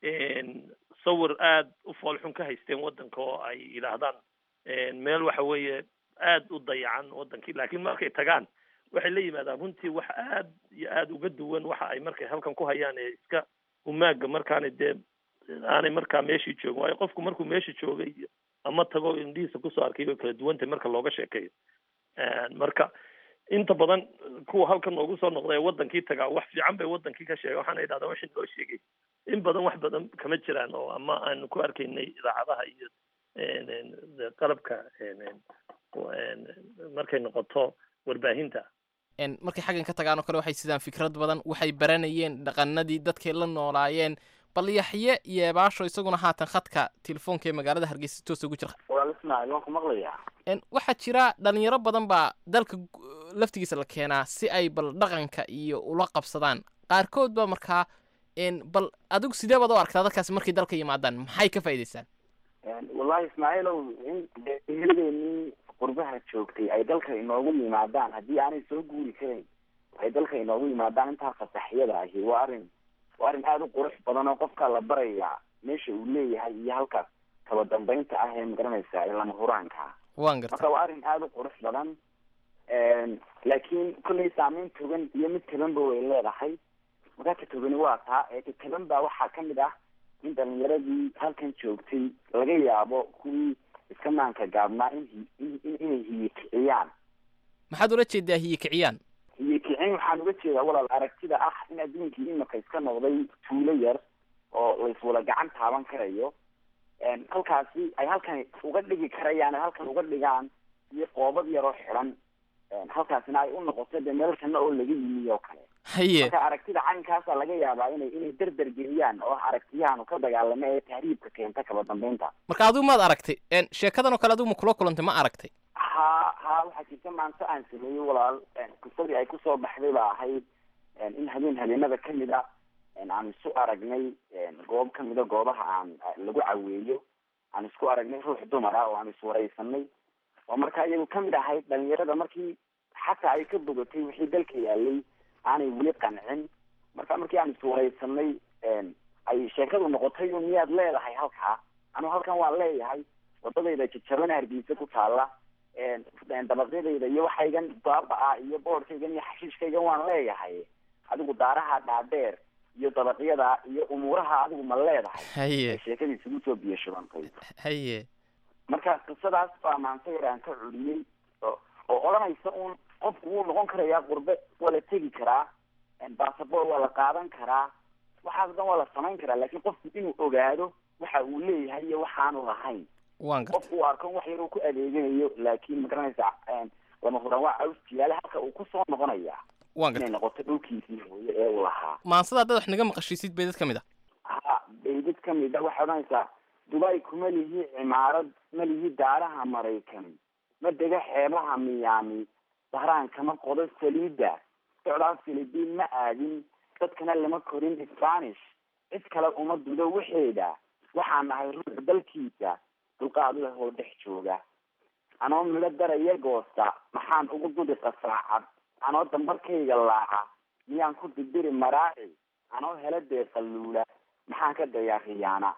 een, sawir aad u foolxun ka haysteen wadanka oo ay yidhaahdaan een, meel waxa weeye aad u dayacan wadankii laakiin markay tagaan waxay la yimaadaan runtii wax aad iyo aad uga duwan waxa ay markay halkan ku hayaan ee iska humaaga markaanay dee aanay markaa meeshii joogin waayo qofku markuu meesha joogay iyo ama tago indhihiisa kusoo arkay way kala duwantay marka looga sheekeeyo Een, marka inta badan kuwa halkan noogu soo noqda ee wadankii tagaa wax fiican bay wadankii ka sheegay waxaana idhahdaa wixii noo sheegay in badan wax badan kama jiraan oo ama aanu ku arkaynay idaacadaha iyo een, een, de- qalabka een, een, een, markay noqoto warbaahinta een, markay xaggan ka tagaan oo kale waxay sidaan fikrad badan waxay baranayeen dhaqanadii dadkay la noolaayeen bal yaxye yeebaasho isaguna haatan khadka telefoonka ee magaalada hargeysa toos ugu jira walaal ismaaciil waan ku maqlayaa Een, waxaa jira dhalinyaro badan baa dalka gu- laftigiisa la keenaa si ay bal dhaqanka iyo ula qabsadaan qaarkood baa markaa een, bal adigu sidee baad u aragtaa dadkaasi markay dalka yimaadaan maxay ka faa'iidaystaan wallaahi ismaaciilow in eheldeennii qurbaha joogtay ay dalka inoogu yimaadaan haddii aanay soo guuri karayn ay dalka inoogu yimaadaan intaa fasaxyada ahi waa arrin waa arrin aada u qurux badan oo qofka la barayaa meesha uu leeyahay iyo halka kaba dambeynta ah ee magaranaysa ee lama huraanka ah waan gartay marka waa arrin aada u qurux badan laakiin kollay saameyn togan iyo mid tabanba way leedahay markaa ka togani waa taa ee ka taban baa waxaa kamid ah in dhalinyaradii halkan joogtay laga yaabo kuwii iska maanka gaabnaa in hi- in- in- inay hiye kiciyaan maxaad ula jeedaa hiye kiciyaan hiye kicin waxaan uga jeedaa walaal aragtida ah in adduunkii imika iska noqday tuulo yar oo layswada gacan taaban karayo halkaasi ay halkan uga dhigi karayaan ay halkan uga dhigaan iyo qoobad yaroo xidan halkaasina ay u noqoto dee meel kana oo laga yimi oo kale haye marka aragtida caynkaasa laga yaabaa inay inay derder geliyaan oo ah aragtiyahan ka dagaalama ee tahriibka keenta kaba dambeynta marka adigu maad aragtay een, sheekadan oo kale adigu ma kula kulantay ma aragtay ha ha waxaa jirta maanta aan sameeyey walaal qisadii ay kusoo baxday baa ahayd in habeen habeenada kamid a aan isu aragnay goob kamida goobaha aan lagu caweeyo aan isku aragnay ruux dumar ah oo aan iswareysanay oo markaa iyagu kamid ahayd dhalinyarada markii xataa ay ka bogatay wixii dalka yaalay aanay weli qancin marka markii aan iswareysanay ay sheekadu noqotay un miyaad leedahay halkaa anu halkan waan leeyahay wadadayda jajaban hargeysa ku taala dabaqyadayda iyo waxaygan baaba-a iyo boorkaygan iyo xashiishkaygan waan leeyahay adigu daaraha dhaadheer iyo dabaqyada iyo umuuraha adigu ma leedahay haye sheekadii isugu soo biyo shubantay haye marka qisadaas baa maanta yar aan ka culiyey oo oo odhanaysa un qofku wuu noqon karayaa qurbe waa la tegi karaa basaboor waa la qaadan karaa waxaas dhan waa la samayn karaa laakiin qofku inuu ogaado waxa uu leeyahay iyo waxaanu lahayn waan gartay qofku uu arko in wax yar uu ku adeeganayo laakiin magaranaysa lama huraan waa caws jiyaale halka uu kusoo noqonaya waan inay gartay noqoto dhulkiisii hooye ee uu lahaa maansada haddaad wax naga maqashiisid bay dad ka mid ah ha baydad kamid a waxay odhanaysaa dubai kuma lihi cimaarad ma lihi daaraha maraykan ma dega xeebaha miyaami bahraan kama qodo saliida socdaal philibiin ma aadin dadkana lama korin spanish cid kale uma dudo waxeeda waxaan nahay ruux dalkiisa dulqaad leh oo dhex jooga anoo midho daraya goosta maxaan ugu dudi qasaacad anoo dambarkayga laaca miyaan ku dibiri maraaci anoo hela deeqaluula maxaan ka dayaa khiyaana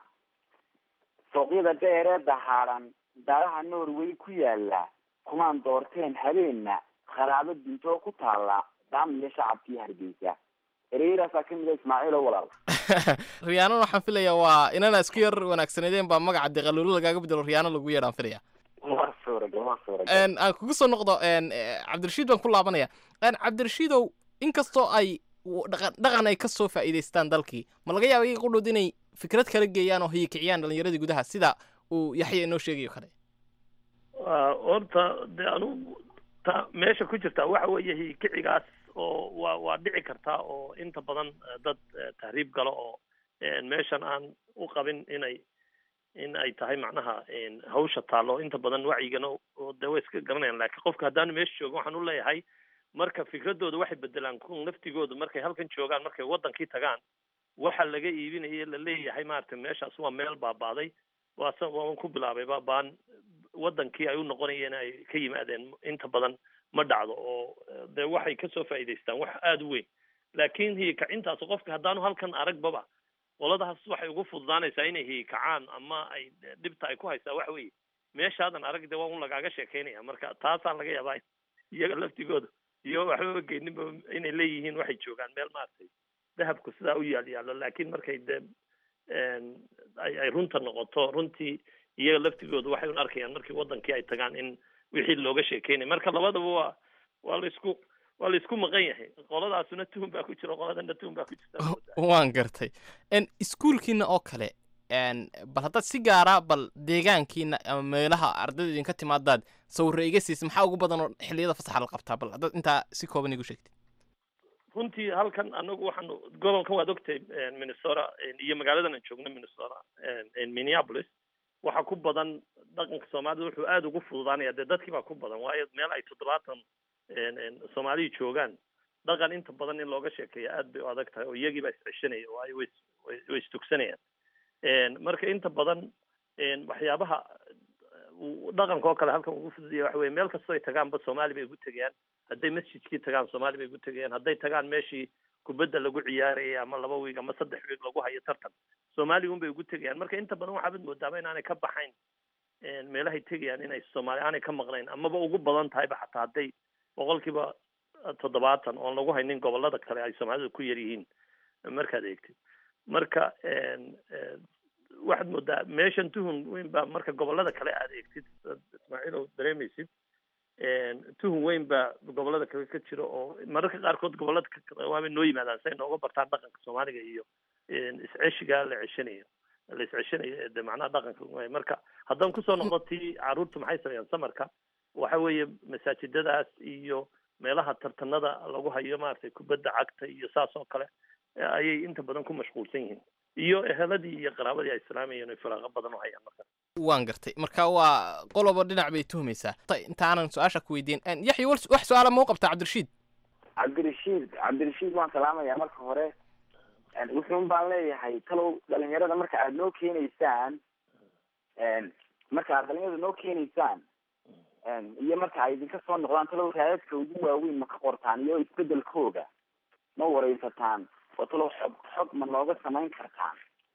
sooqyada dheer ee dahaadhan daaraha norway ku yaala kumaan doorteen habeenna kharaabo dintoo ku taala daamiyo shacabkii hargeysa ereyraasaa kamid a ismaaciil oo walaal riyaanana waxaan filayaa waa inana isku yar wanaagsaneedeen baa magaca deqaluulo lagaaga bedelo riyaano lagu yeedhaan filaya waa suuragal waa suuragal Een, aan kugu soo noqdo een, eh, cabdirashiid baan ku laabanaya Een, cabdirashiidow inkastoo ay w- dhaqan dhaqan ay ka soo faa'iidaystaan dalkii ma laga yaaba iyaga qudhood inay fikrad kala geeyaan oo hiyikiciyaan dhallinyaradii gudaha sida uu yaxya inoo sheegayo kale waa horta de anugu ta meesha ku jirta waxa weeye hikicigaas oo waa waa dhici kartaa oo inta badan eh, dad eh, tahriib galo oo eh, meeshan aan u qabin inay in ay tahay macnaha en, hawsha taallo inta badan wacyigana oo de way iska garanayaan laakiin qofka haddaanu meesha joogin waxaan u leeyahay marka fikradooda waxay bedelaan kun naftigooda markay halkan joogaan markay wadankii tagaan waxa laga iibinaya la leeyahay maaragtay meeshaas waa meel baabaaday waa sa waan ku bilaabay ba baan wadankii ay u noqonayeen ay ka yimaadeen inta badan ma dhacdo oo eh, de waxay kasoo faa'iidaystaan wax aada u weyn laakiin hiyikacintaas qofka haddaanu halkan aragbaba qoladaas waxay ugu fududaanaysaa inay hiyikacaan ama ay dhibta ay ku haysaa waxa weeye meeshaadan arag de waa un lagaaga sheekeynaya marka taasaan laga yaabaa in iyaga laftigooda iyo waxbaba geyninba inay leeyihiin waxay joogaan meel maaragtay dahabku sidaa u yaal yaallo laakiin markay de en, ay ay runta noqoto runtii iyaga laftigooda waxay un arkayaan markii wadankii ay tagaan in wixii looga sheekeynaya marka labadaba waa waa laisku waa laisku maqan yahay qoladaasuna tuhun baa ku jira qoladana tuhun baa ku jirta waan gartay Een, iskuulkiina oo kale een, bal haddaad si gaara bal deegaankiina ama meelaha ardayda idinka timaadaad sawirra iga siisa maxaa ugu badan oo xilliyada fasaxa la qabtaa bal haddaad intaa si kooban igu sheegtid runtii halkan anagu waxaanu gobolkan waad ogtay minnesota iyo magaaladan aan joogno minnesota minneapolis waxa ku badan dhaqanka soomaalida wuxuu aada ugu fududaanaya dee dadkii baa ku badan waayo meel ay toddobaatan soomaaliya joogaan dhaqan inta badan in looga sheekeeya aad bay u adag tahay oo iyagii baa isceshanaya waayo way is- way- way istugsanayaan marka inta badan waxyaabaha uu dhaqanka oo kale halkan ugu fududaya waxa weye meel kastoo ay tagaanba soomaali bay ugu tegayaan hadday masjidkii tagaan soomaali bay ugu tegayaan hadday tagaan meeshii kubadda lagu ciyaarayay ama laba wiig ama saddex wiig lagu hayo tartan soomaali un bay ugu tegayaan marka inta badan waxaabad moodaaba inaanay ka baxayn meelahay tegayaan inay soomaali aanay ka maqnayn amaba ugu badan tahayba xataa hadday boqolkiiba toddobaatan oon lagu haynin gobolada kale ay soomaalida ku yar yihiin markaad eegtid marka waxaad moodaa meeshan tuhun weyn baa marka gobolada kale aad eegtid ismaaciil oo dareemaysid tuhun weyn baa gobolada kale ka jira oo mararka qaarkood gobolada kale waabay noo yimaadaan si ay nooga bartaan dhaqanka soomaaliga iyo isceshiga la ceshanayo la isceshanayo ee de macnaha dhaqanka waay marka haddaan kusoo noqdo tii caruurta maxay sameeyaan samarka waxa weeye masaajidadaas iyo meelaha tartanada lagu hayo maaragtay kubadda cagta iyo saas oo kale ayay inta badan ku mashquulsan yihiin iyo eheladii iyo qaraabadii ay islaamayeen ay firaaqo badan u hayaan marka waan gartay marka waa qoloba dhinac bay tuhmaysaa Ta- inta aanan su-aasha ku weydiin yaxya wal- wax su-aala ma u qabtaa cabdirashiid cabdirashiid cabdirashiid waan salaamayaa marka hore wuxuun baan leeyahay talow dhalinyarada marka aada noo keenaysaan marka aad dhalinyarada noo keenaysaan iyo marka ay idinka soo noqdaan talow raadadka ugu waaweyn ma ka qortaan iyo isbedelkooga ma wareysataan oo talow xog xog ma nooga samayn kartaan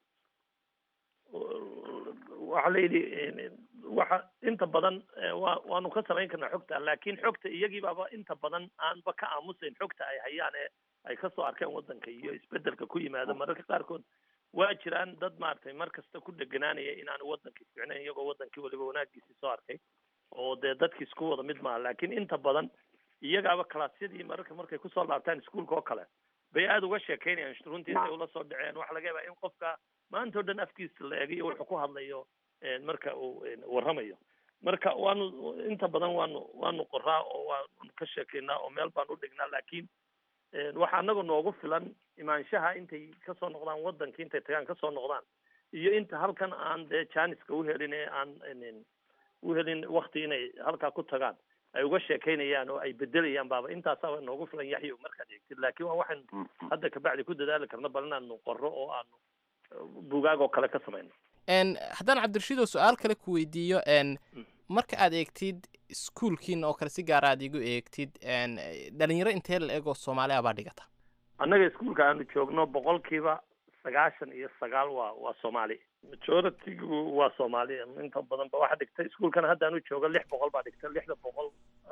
waxaa la yidhi waxa inta badan wa waanu ka samayn karnaa xogta laakin xogta iyagiibaaba inta badan aanba ka aamusayn xogta ay hayaan ee ay kasoo arkeen wadanka iyo isbedelka ku yimaada mararka qaarkood waa jiraan dad maaragtay mar kasta ku dheganaanaya inaanu wadankii fiicnayn iyagoo wadankii waliba wanaagiisii soo arkay oo dee dadkii isku wada mid maaha laakin inta badan iyagaaba kalaasyadii mararka markay kusoo laabtaan iskuolka oo kale bay aada uga sheekeynayaan runtii intay ula soo dhaceen waxaa laga yaabaa in qofka maanta o dhan afkiisa la eegayo wuxuu ku hadlayo marka uu warramayo marka waanu inta badan waanu waanu qoraa oo waanu ka sheekeynaa oo meel baan u dhignaa laakiin waxa anaga noogu filan imaanshaha intay kasoo noqdaan wadankii intay tagaan kasoo noqdaan iyo inta halkan aan dee janiska uhelin ee aan uhelin wakti inay halkaa ku tagaan ay uga sheekeynayaan oo ay bedelayaan baaba intaasaaba noogu filan yaxyo markaad eegtid laakiin waa waxaynu hadda kabacdi ku dadaali karno bal inaanu qorro oo aanu bugaag oo kale ka samayno haddaan cabdirashiidoo su-aal kale ku weydiiyo marka aad eegtid iskuolkiina oo kale si gaara aad igu eegtid dhalinyaro intee la eegoo soomaali abaa dhigata annaga iskuolka aanu joogno boqolkiiba sagaashan iyo sagaal waa waa soomaali majority-gu waa soomaali inta badan ba waxa dhigtay iskuolkana haddaanu joogo lix boqol baa dhigta lixda boqol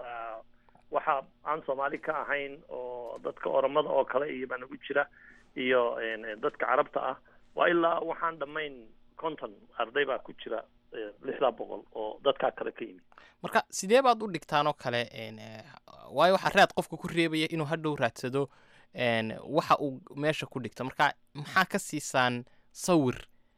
waxa aan soomaali ka ahayn oo dadka oromada oo kale iyo baa nagu jira iyo dadka carabta ah waa ilaa waxaan dhammayn conton arday baa ku jira lixdaa boqol oo dadkaa kale ka yimid marka sidee baad u dhigtaan oo kale waayo waxaa raad qofka ku reebaya inuu hadhow raadsado waxa uu meesha ku dhigto marka maxaa ka siisaan sawir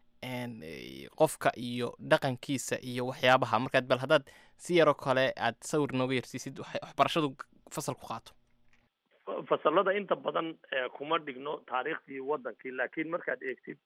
qofka iyo dhaqankiisa iyo waxyaabaha markaad bal haddaad si yaroo kale aad sawir nooga yarsiisid waxbarashadu fasal ku qaato fasalada inta badan kuma dhigno taariikhdii wadankii laakiin markaad eegtid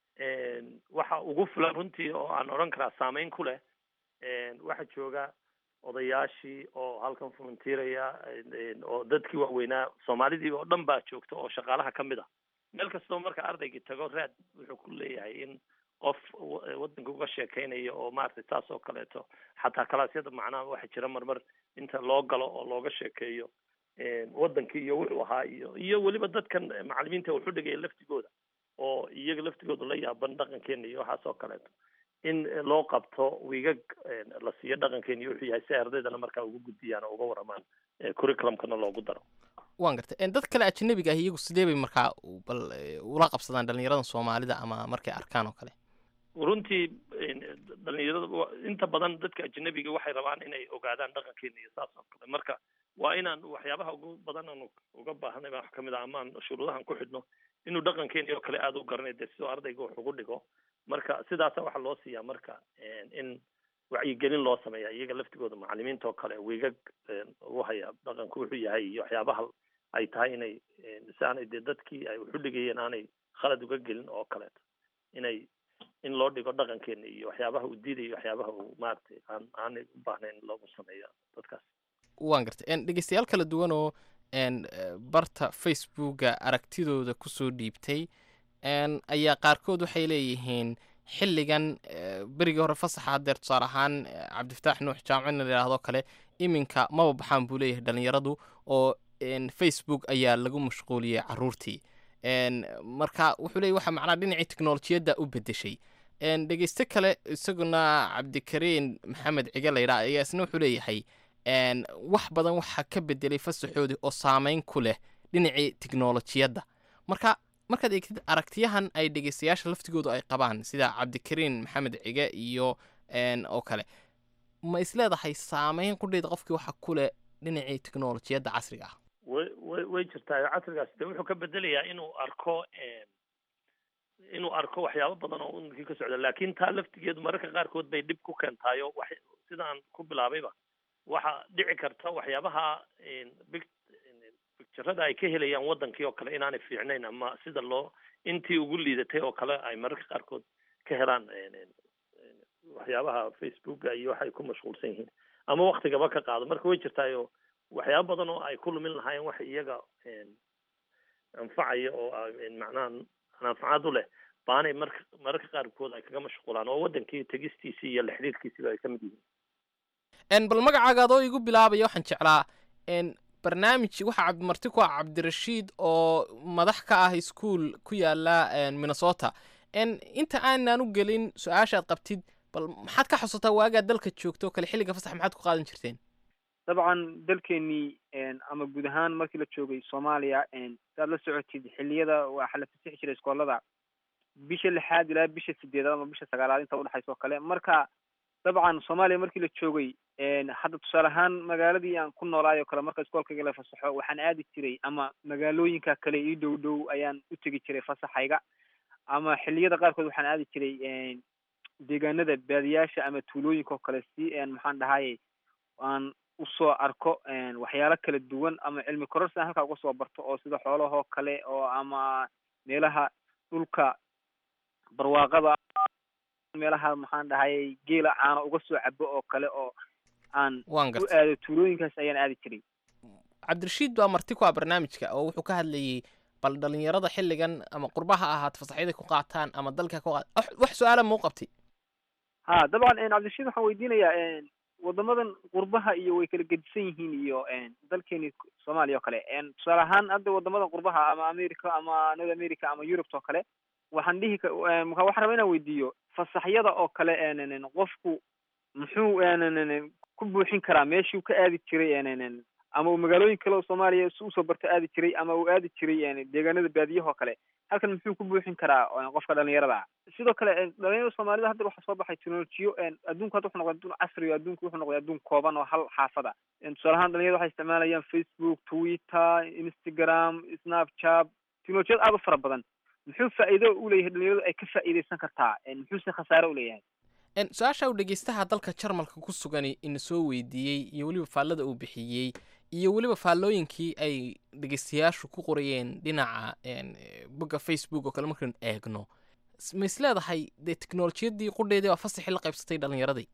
waxa ugu filan runtii oo aan odhan karaa saameyn ku leh waxaa jooga odayaashii oo halkan volunteeraya oo dadkii waaweynaa soomaalidii oo dhan baa joogta oo shaqaalaha ka mid ah meel kastoo marka ardaygii tago raad wuxuu ku leeyahay in qof wadanka uga sheekeynayo oo maaragtay saas oo kaleeto xataa kalaasyada macnaha waxaa jira marmar inta loo galo oo looga sheekeeyo wadankii iyo wuxuu ahaa iyo iyo weliba dadkan macalimiinta wuxu dhigaya laftigooda oo iyaga laftigooda la yaaban dhaqankeena iyo waxaas oo kaleeto in loo qabto wiigag la siiyo dhaqankeena iyo wuxuu yahay si ay ardaydana markaa uga gudbiyaan oo uga waramaan curriculumkana loogu daro waan gartay dad kale ajanabiga ah iyagu sidee bay markaa bal ula qabsadaan dhalinyaradan soomaalida ama markay arkaan oo kale runtii dhalinyarada inta badan dadka ajanabiga waxay rabaan inay ogaadaan dhaqankeena iyo saas oo kale marka waa inaan waxyaabaha ugu badan aanu uga baahanay baa wax kamid ah ama aan shuruudahan ku xidhno inuu dhaqankeeni oo kale aada u garanay dee sidoo ardayga wax ugu dhigo marka sidaasa waxaa loo siiyaa marka in wacyigelin loo sameeya iyaga laftigooda macalimiinta oo kale wiigag ugu haya dhaqanku wuxuu yahay iyo waxyaabaha ay tahay inay si aanay dee dadkii ay waxu dhigayeen aanay khalad uga gelin oo kaleeto inay in loo dhigo dhaqankeena iyo waxyaabaha uu diidayo waxyaabaha uu maaragtay aan aanay u baahnayn loogu sameeyo dadkaas waan gartay dhegeystayaal kala duwan oo barta facebooka aragtidooda kusoo dhiibtay ayaa qaarkood waxay leeyihiin xilligan berigii hore fasaxa hadeer tusaale ahaan cabdifataax nuux jaamco in la yidhaahdo kale iminka maba baxaan buu leeyahay dhalinyaradu oo facebook ayaa lagu mashquuliyey caruurtii marka wuxuu leeyahy waxa macnaha dhinacii teknolojiyadda u bedeshay dhegeyste kale isaguna cabdikariin maxamed cige layidhaha ayaa isna wuxuu leeyahay wax badan waxaa ka bedelay fasaxoodii oo saameyn ku leh dhinacii teknolojiyadda marka markaad eegtid aragtiyahan ay dhegeystayaasha laftigoodu ay qabaan sida cabdikariin maxamed cige iyo oo kale ma isleedahay saameyn qudheeda qofkii waxa ku leh dhinacii teknolojiyadda casriga ah way way way jirtaa casrigaas de wuxuu ka bedelayaa inuu arko inuu arko waxyaabo badan oo unkii ka socda laakin taa laftigeedu mararka qaarkood bay dhib ku keentaayo wax sidaan ku bilaabayba waxaa dhici karta waxyaabaha bicturada ay ka helayaan wadankii oo kale inaanay fiicnayn ama sida loo intii ugu liidatay oo kale ay mararka qaarkood ka helaan waxyaabaha facebooka iyo waxay ku mashquulsan yihiin ama waktigaba ka qaado marka way jirtaayo waxyaaba badan oo ay ku lumin lahaayeen wax iyaga anfacaya oo macnaha anfacaad u leh baanay marka mararka qaarkood ay kaga mashquulaan oo wadankii tegistiisii iyo la xidhiirkiisiba ay ka mid yihiin bal magacaaga adoo igu bilaabaya waxaan jeclaa barnaamij waxaa cabdimarti ku ah cabdirashiid oo madax ka ah iskuol ku yaala minnesota inta aanan u gelin su-aashaad qabtid bal maxaad ka xusataa waagaa dalka joogto kale xilliga fasax maxaad ku qaadan jirteen dabcan dalkeenii ama guud ahaan markii la joogay soomaaliya saad la socotid xilliyada waxaa la fasixi jiray iskoolada bisha lixaad ilaa bisha sideedaad ama bisha sagaalaad inta udhexaysa oo kale marka dabcan soomaaliya markii la joogay hadda tusaale ahaan magaaladii aan ku noolaay oo kale marka iskoolkayga la fasaxo waxaan aadi jiray ama magaalooyinka kale ii dhow dhow ayaan u tegi jiray fasaxayga ama xilliyada qaarkood waxaan aadi jiray deegaanada baadiyaasha ama tuulooyinka oo kale si maxaan dhahaye aan usoo arko waxyaalo kala duwan ama cilmi kororsi aan halkaa uga soo barto oo sida xoolahoo kale oo ama meelaha dhulka barwaaqada meelaha maxaan dhahaye geela caano uga soo cabo oo kale oo aan Waan u gartay. aado tuulooyinkaas ayaan aadi jiray cabdirashiid baa marti ku ah barnaamijka oo wuxuu ka hadlayey bal dhalinyarada xilligan ama qurbaha ahaat fasaxyada ku qaataan ama dalka ku qaat wax- wax su-aala muu qabtay ha dabcan cabdirashiid waxaan weydiinayaa wadamadan qurbaha iyo way kala gedisan yihiin iyo dalkeeni soomaaliya oo kale tusaale ahaan hadda wadamadan qurbaha ama america ama north america ama europe oo kale waxaan dhihi ka- marka waxaan rabaa inaan weydiiyo fasaxyada oo kale qofku muxuu ku buuxin karaa meeshuu ka aadi jiray ama uu magaalooyin kale oo soomaaliya si usoo barto aadi jiray ama uu aadi jiray deegaanada baadiyaha oo kale halkan muxuu ku buuxin karaa qofka dhalinyarada ah sidoo kale dhalinyarada soomaalida hadda waxaa soo baxay teknolojiyo adduunku hadda wuxuu noqday adduun casri oo adduunku wuxuu noqday adduun kooban oo hal xaafada tusaale ahaan dhalinyarada waxay isticmaalayaan facebook twitter instagram snapchat teknolojiyad aada u fara badan muxuu faa'iido u leeyahay dhalinyaradu ay ka faa'iidaysan kartaa muxuuse khasaare u leeyahay En, su-aasha uu dhegeystaha dalka jarmalka ku sugani ina soo weydiiyey iyo weliba faallada uu bixiyey iyo weliba faallooyinkii ay dhegeystayaashu ku qorayeen dhinaca en, eh, bogga facebook oo kale markaynu eegno S- ma is leedahay dee teknolojiyadii qudheedii waa fasaxii la qaybsatay dhalinyaradii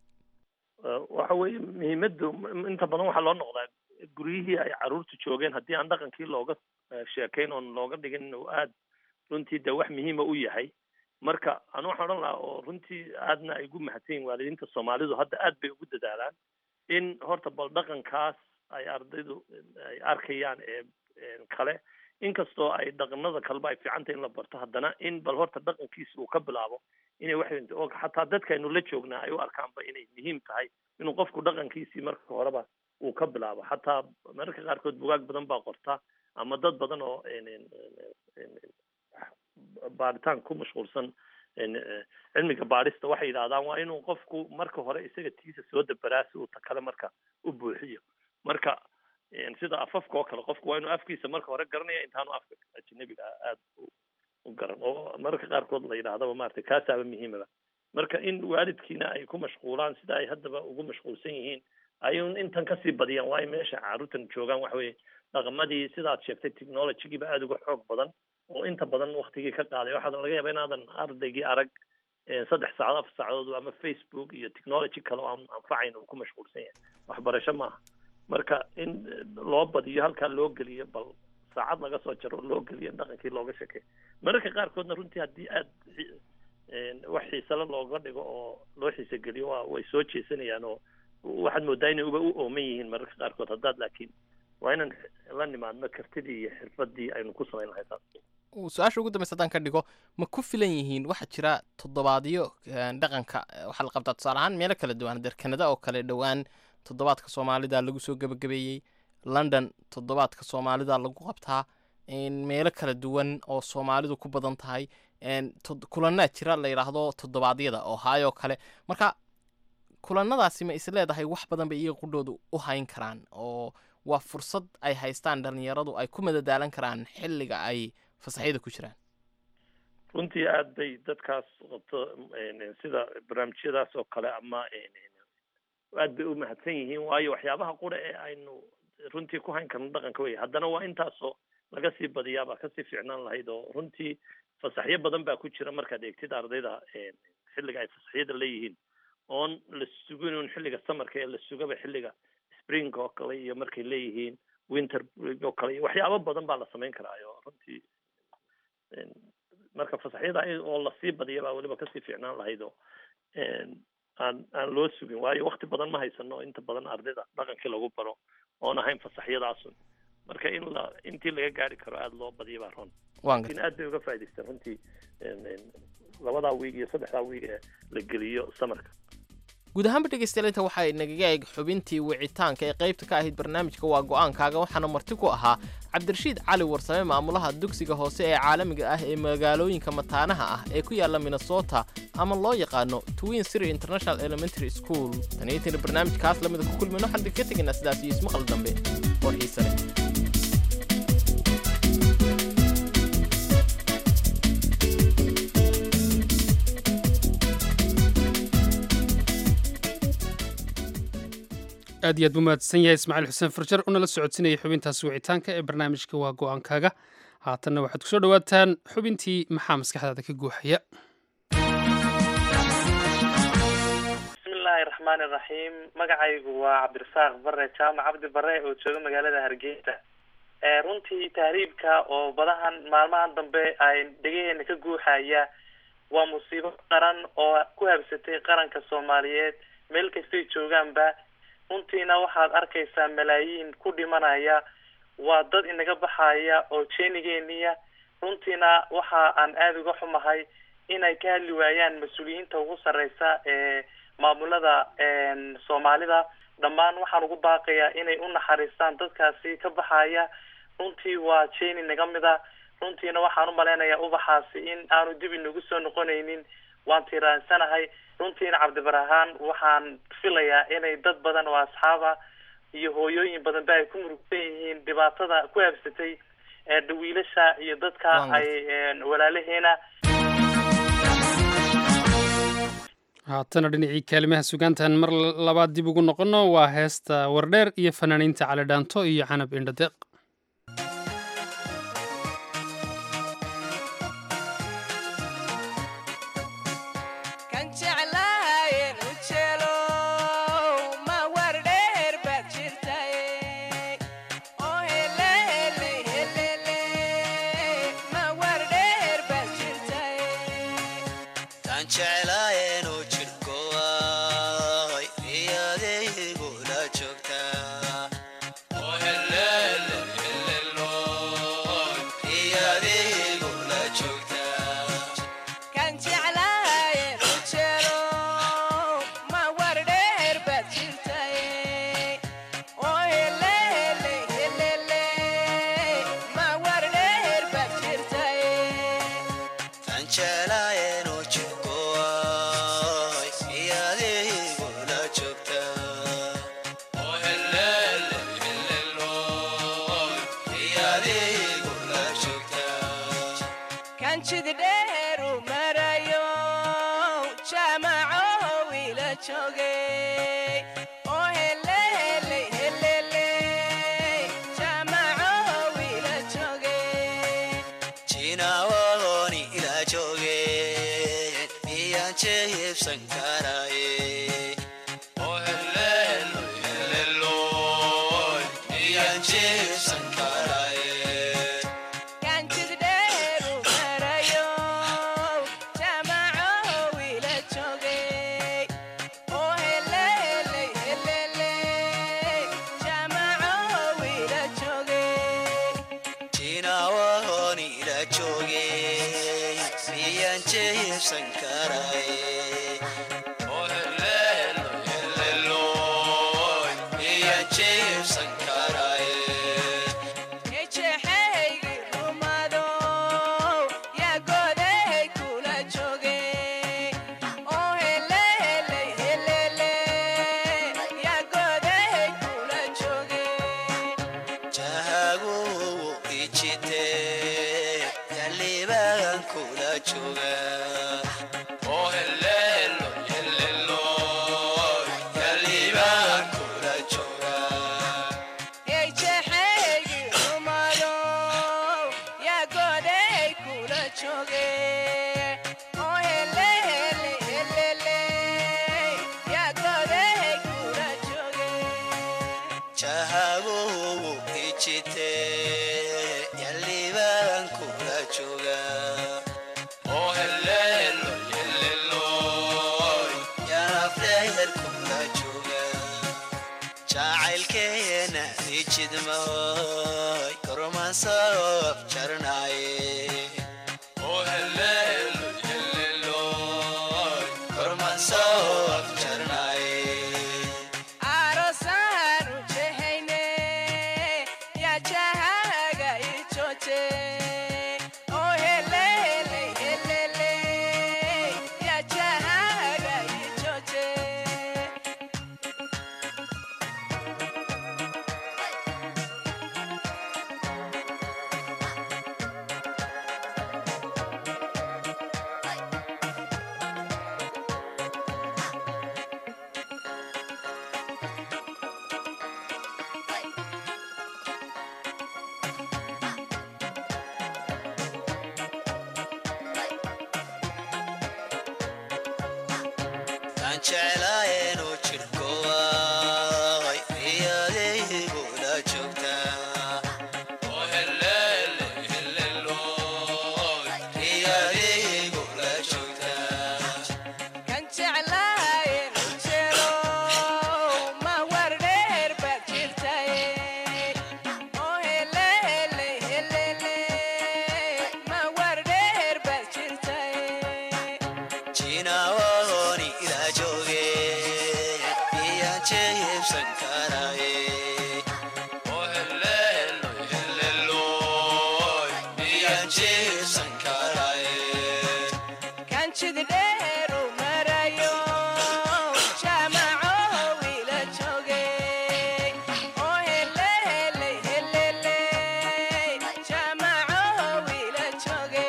Uh, waxa weeye muhiimaddu m- inta badan waxaa loo noqdaa guryihii ay caruurtu joogeen haddii aan dhaqankii looga uh, sheekayn oon looga dhigin inuu aad runtii dee wax muhiima u yahay marka anu waxaan odhan lahaa oo runtii aadna ay ugu mahadsan yihin waalidiinta soomaalidu hadda aad bay ugu dadaalaan in horta bal dhaqankaas ay ardaydu ay arkayaan ee ee kale inkastoo ay dhaqanada kaleba ay fiican tahay in la barto haddana in bal horta dhaqankiisa uu ka bilaabo inay wax oo xataa dadkaynu la joognaa ay u arkaanba inay muhiim tahay inuu qofku dhaqankiisii marka horeba uu ka bilaabo xataa mararka qaarkood bugaag badan baa qorta ama dad badan oo en- en- en- en- baaritaan ku mashquulsan en- eh, cilmiga baadhista waxay yidhahdaan waa inuu qofku marka hore isaga tiisa soo dabaraa si uu ta kale marka u buuxiyo marka en, sida afafka oo kale qofku waa inuu afkiisa marka hore garanaya intaanu afka ajnabiga ah aada u- u garan oo mararka qaarkood la yidhaahdaba maaragtay kaasaaba muhiimaba marka in waalidkiina ay ku mashquulaan sida ay haddaba ugu mashquulsan yihiin ayuun intan kasii badiyaan waayo meesha caruurtan joogaan waxa weeye dhaqamadii sidaad sheegtay technologygiiba aada uga xoog badan oo inta badan waktigii ka qaaday waxaa laga yaaba inaadan ardaygii arag eh, saddex saacadood afar saacadood ama facebook iyo technology kale oo aan anfacayn uu ku mashquulsan yahay waxbarasho maaha marka in eh, loo badiyo halkaa loo geliyo bal saacad laga soo jaro oo loo geliyo in dhaqankii looga sheekeeyo mararka qaarkoodna runtii haddii aad xi- een, wax xiisale looga dhigo oo loo xiise geliyo waa way soo jeesanayaan oo waxaad moodaa inay uba u ooman yihiin mararka qaarkood haddaad laakiin waa inaan la nimaadno kartidii iyo xirfadii aynu ku samayn lahay taas Uu su-aasha ugu dambeysa haddaan ka dhigo ma ku filan yihiin waxaa jira toddobaadyo eh, dhaqanka eh, waxaa la qabtaa tusaale ahaan meelo kala duwan der kanada oo kale dhowaan toddobaadka soomaalida lagu soo gebagabeeyey london toddobaadka soomaalida lagu qabtaa en, meelo kala duwan oo soomaalidu ku badan tahay en, tod- kulanaa jira la yidhaahdo toddobaadyada oo haayoo kale marka kulanadaasi ma is leedahay wax badan bay iyaga qudhoodu u hayn karaan oo waa fursad ay haystaan dhalinyaradu ay ku madadaalan karaan xilliga ay fasaxyada ku jiraan runtii aad bay dadkaas qabto een, sida barnaamijyadaas oo kale ama een, een, aad bay u mahadsan yihiin waayo waxyaabaha qura ee aynu runtii ku hayn karno dhaqanka wey haddana waa intaasoo laga sii badiyaabaa kasii fiicnaan lahayd oo runtii fasaxyo badan baa ku jira markaad eegtid ardayda een, xilliga ay fasaxyada leeyihiin oon la sugin un xilliga samarka ee la sugaba xilliga spring oo kale iyo markay leeyihiin winter break oo kale iyo waxyaabo badan baa la samayn karaa oo runtii marka fasaxyada oo lasii badiya baa weliba kasii fiicnaan lahayd oo aan aan loo sugin waayo wakti badan ma haysano inta badan ardayda dhaqankii lagu baro oon ahayn fasaxyadaasun marka in la intii laga gaari karo aada loo badiya baa ron laakiin aad bay uga faa'idaysteen runtii labadaa wiig iyo saddexdaa wiig ee la geliyo samarka guud ahaanba dhegeystayaal inta waxaa inagaga eeg xubintii wicitaanka ee qaybta ka ahayd barnaamijka waa go'aankaaga waxaana marti ku ahaa cabdirashiid cali warsame maamulaha dugsiga hoose ee caalamiga ah ee magaalooyinka mataanaha ah ee ku yaala minnesota ama loo yaqaano twin city international elementary school taniyatina barnaamijkaas lamida ku kulmayno waxaan idinka tegaynaa sidaas iyo ismaqal dambe oo xiise leh aad iyo aad buu mahadsan yahay ismaaciil xuseen farjar una la socodsinayay xubintaasi wicitaanka ee barnaamijka waa go'aankaaga haatanna waxaad kusoo dhowaataan xubintii maxaa maskaxdaada ka guuxaya bismillaahi raxmaani raxiim magacaygu waa cabdirasaaq bare jaamac cabdi bare oo jooga magaalada hargeysa runtii tahriibka oo badahan maalmahan dambe ay dhegaheena ka guuxaya waa musiibo qaran oo ku habsatay qaranka soomaaliyeed meel kastay joogaanba runtiina waxaad arkaysaa malaayiin ku dhimanaya waa dad inaga baxaya oo jeenigeeniya runtiina waxa aan aada uga xumahay inay ka hadli waayaan mas-uuliyiinta ugu sarreysa ee maamulada soomaalida dhammaan waxaan ugu baaqayaa inay u naxariistaan dadkaasi ka baxaya runtii waa jeeni naga mid a runtiina waxaan u malaynayaa ubaxaasi in aanu dib inagu soo noqonaynin waan tiiraansanahay runtiina cabdibarahaan waxaan filayaa inay dad badan oo asxaaba iyo hooyooyin badanba ay ku murugsan yihiin dhibaatada ku habsatay dhawiilasha iyo dadka ay walaalaheena haatana dhinacii kaalimaha sugaantan mar labaad dib ugu noqono waa heesta wardheer iyo fanaaniinta cali dhaanto iyo canab indhadeeq jooga oo heleelo heleelooy yaafdheer kula jooga jacaylkeena ijidmooy kormaan soo afjarnaaye oo heleelo heleelooy kormaan soo afjarnaaye Arosanu jehene, ya jahaga ichoche. Oh helele helele, ya jahaga ichoche. aan jeclaayeenoo jirhkooay riyadaygula joogtaa oo heleele heleelooy riyadaygula joogtaa Kan jeclaaye jelo, ma war dheer baad jirtaye. Oh helele helele, ma war dheer baad jirtaye. jinaawoni ilaa jooge iyaan jeebsan karaaye oo heleelo heleelooy iyaan jeebsan karaaye Kan jid dheer u marayo, jaamaco wiila jooge. Oh helele helele, jaamaco wiila jooge.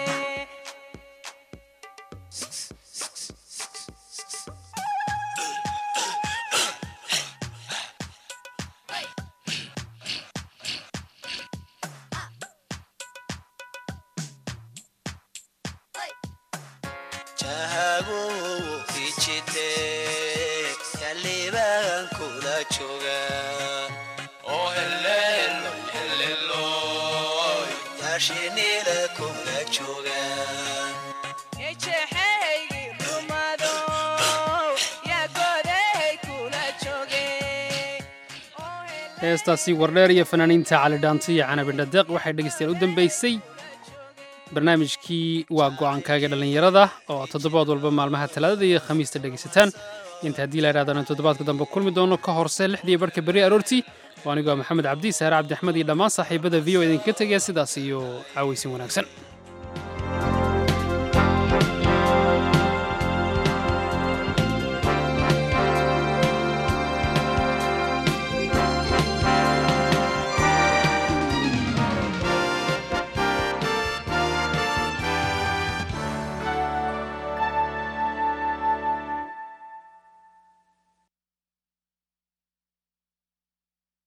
jahagu ijite yalibaan kula jooga oo heleelo heleelooy yaashinila kula jooga Ejeheygi rumado, yaa goday kula jooge. heestaasi wardheer iyo fanaaniinta cali dhaanto iyo canabindhadeeq waxay dhegaystayaal u dambaysay barnaamijkii waa go'aankaaga dhallinyarada oo toddobaad walba maalmaha talaadada iyo khamiista dhegaysataan inta haddii la idhahdana toddobaadka dambe kulmi doono ka horse lixdii barhka berri aroortii oo anigoo ah maxamed cabdi saare cabdi axmed iyo dhammaan saaxiibada v o idinkaga tegaya sidaas iyo caawaysin wanaagsan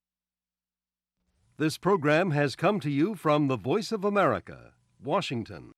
This program has come to you from the Voice of America, Washington.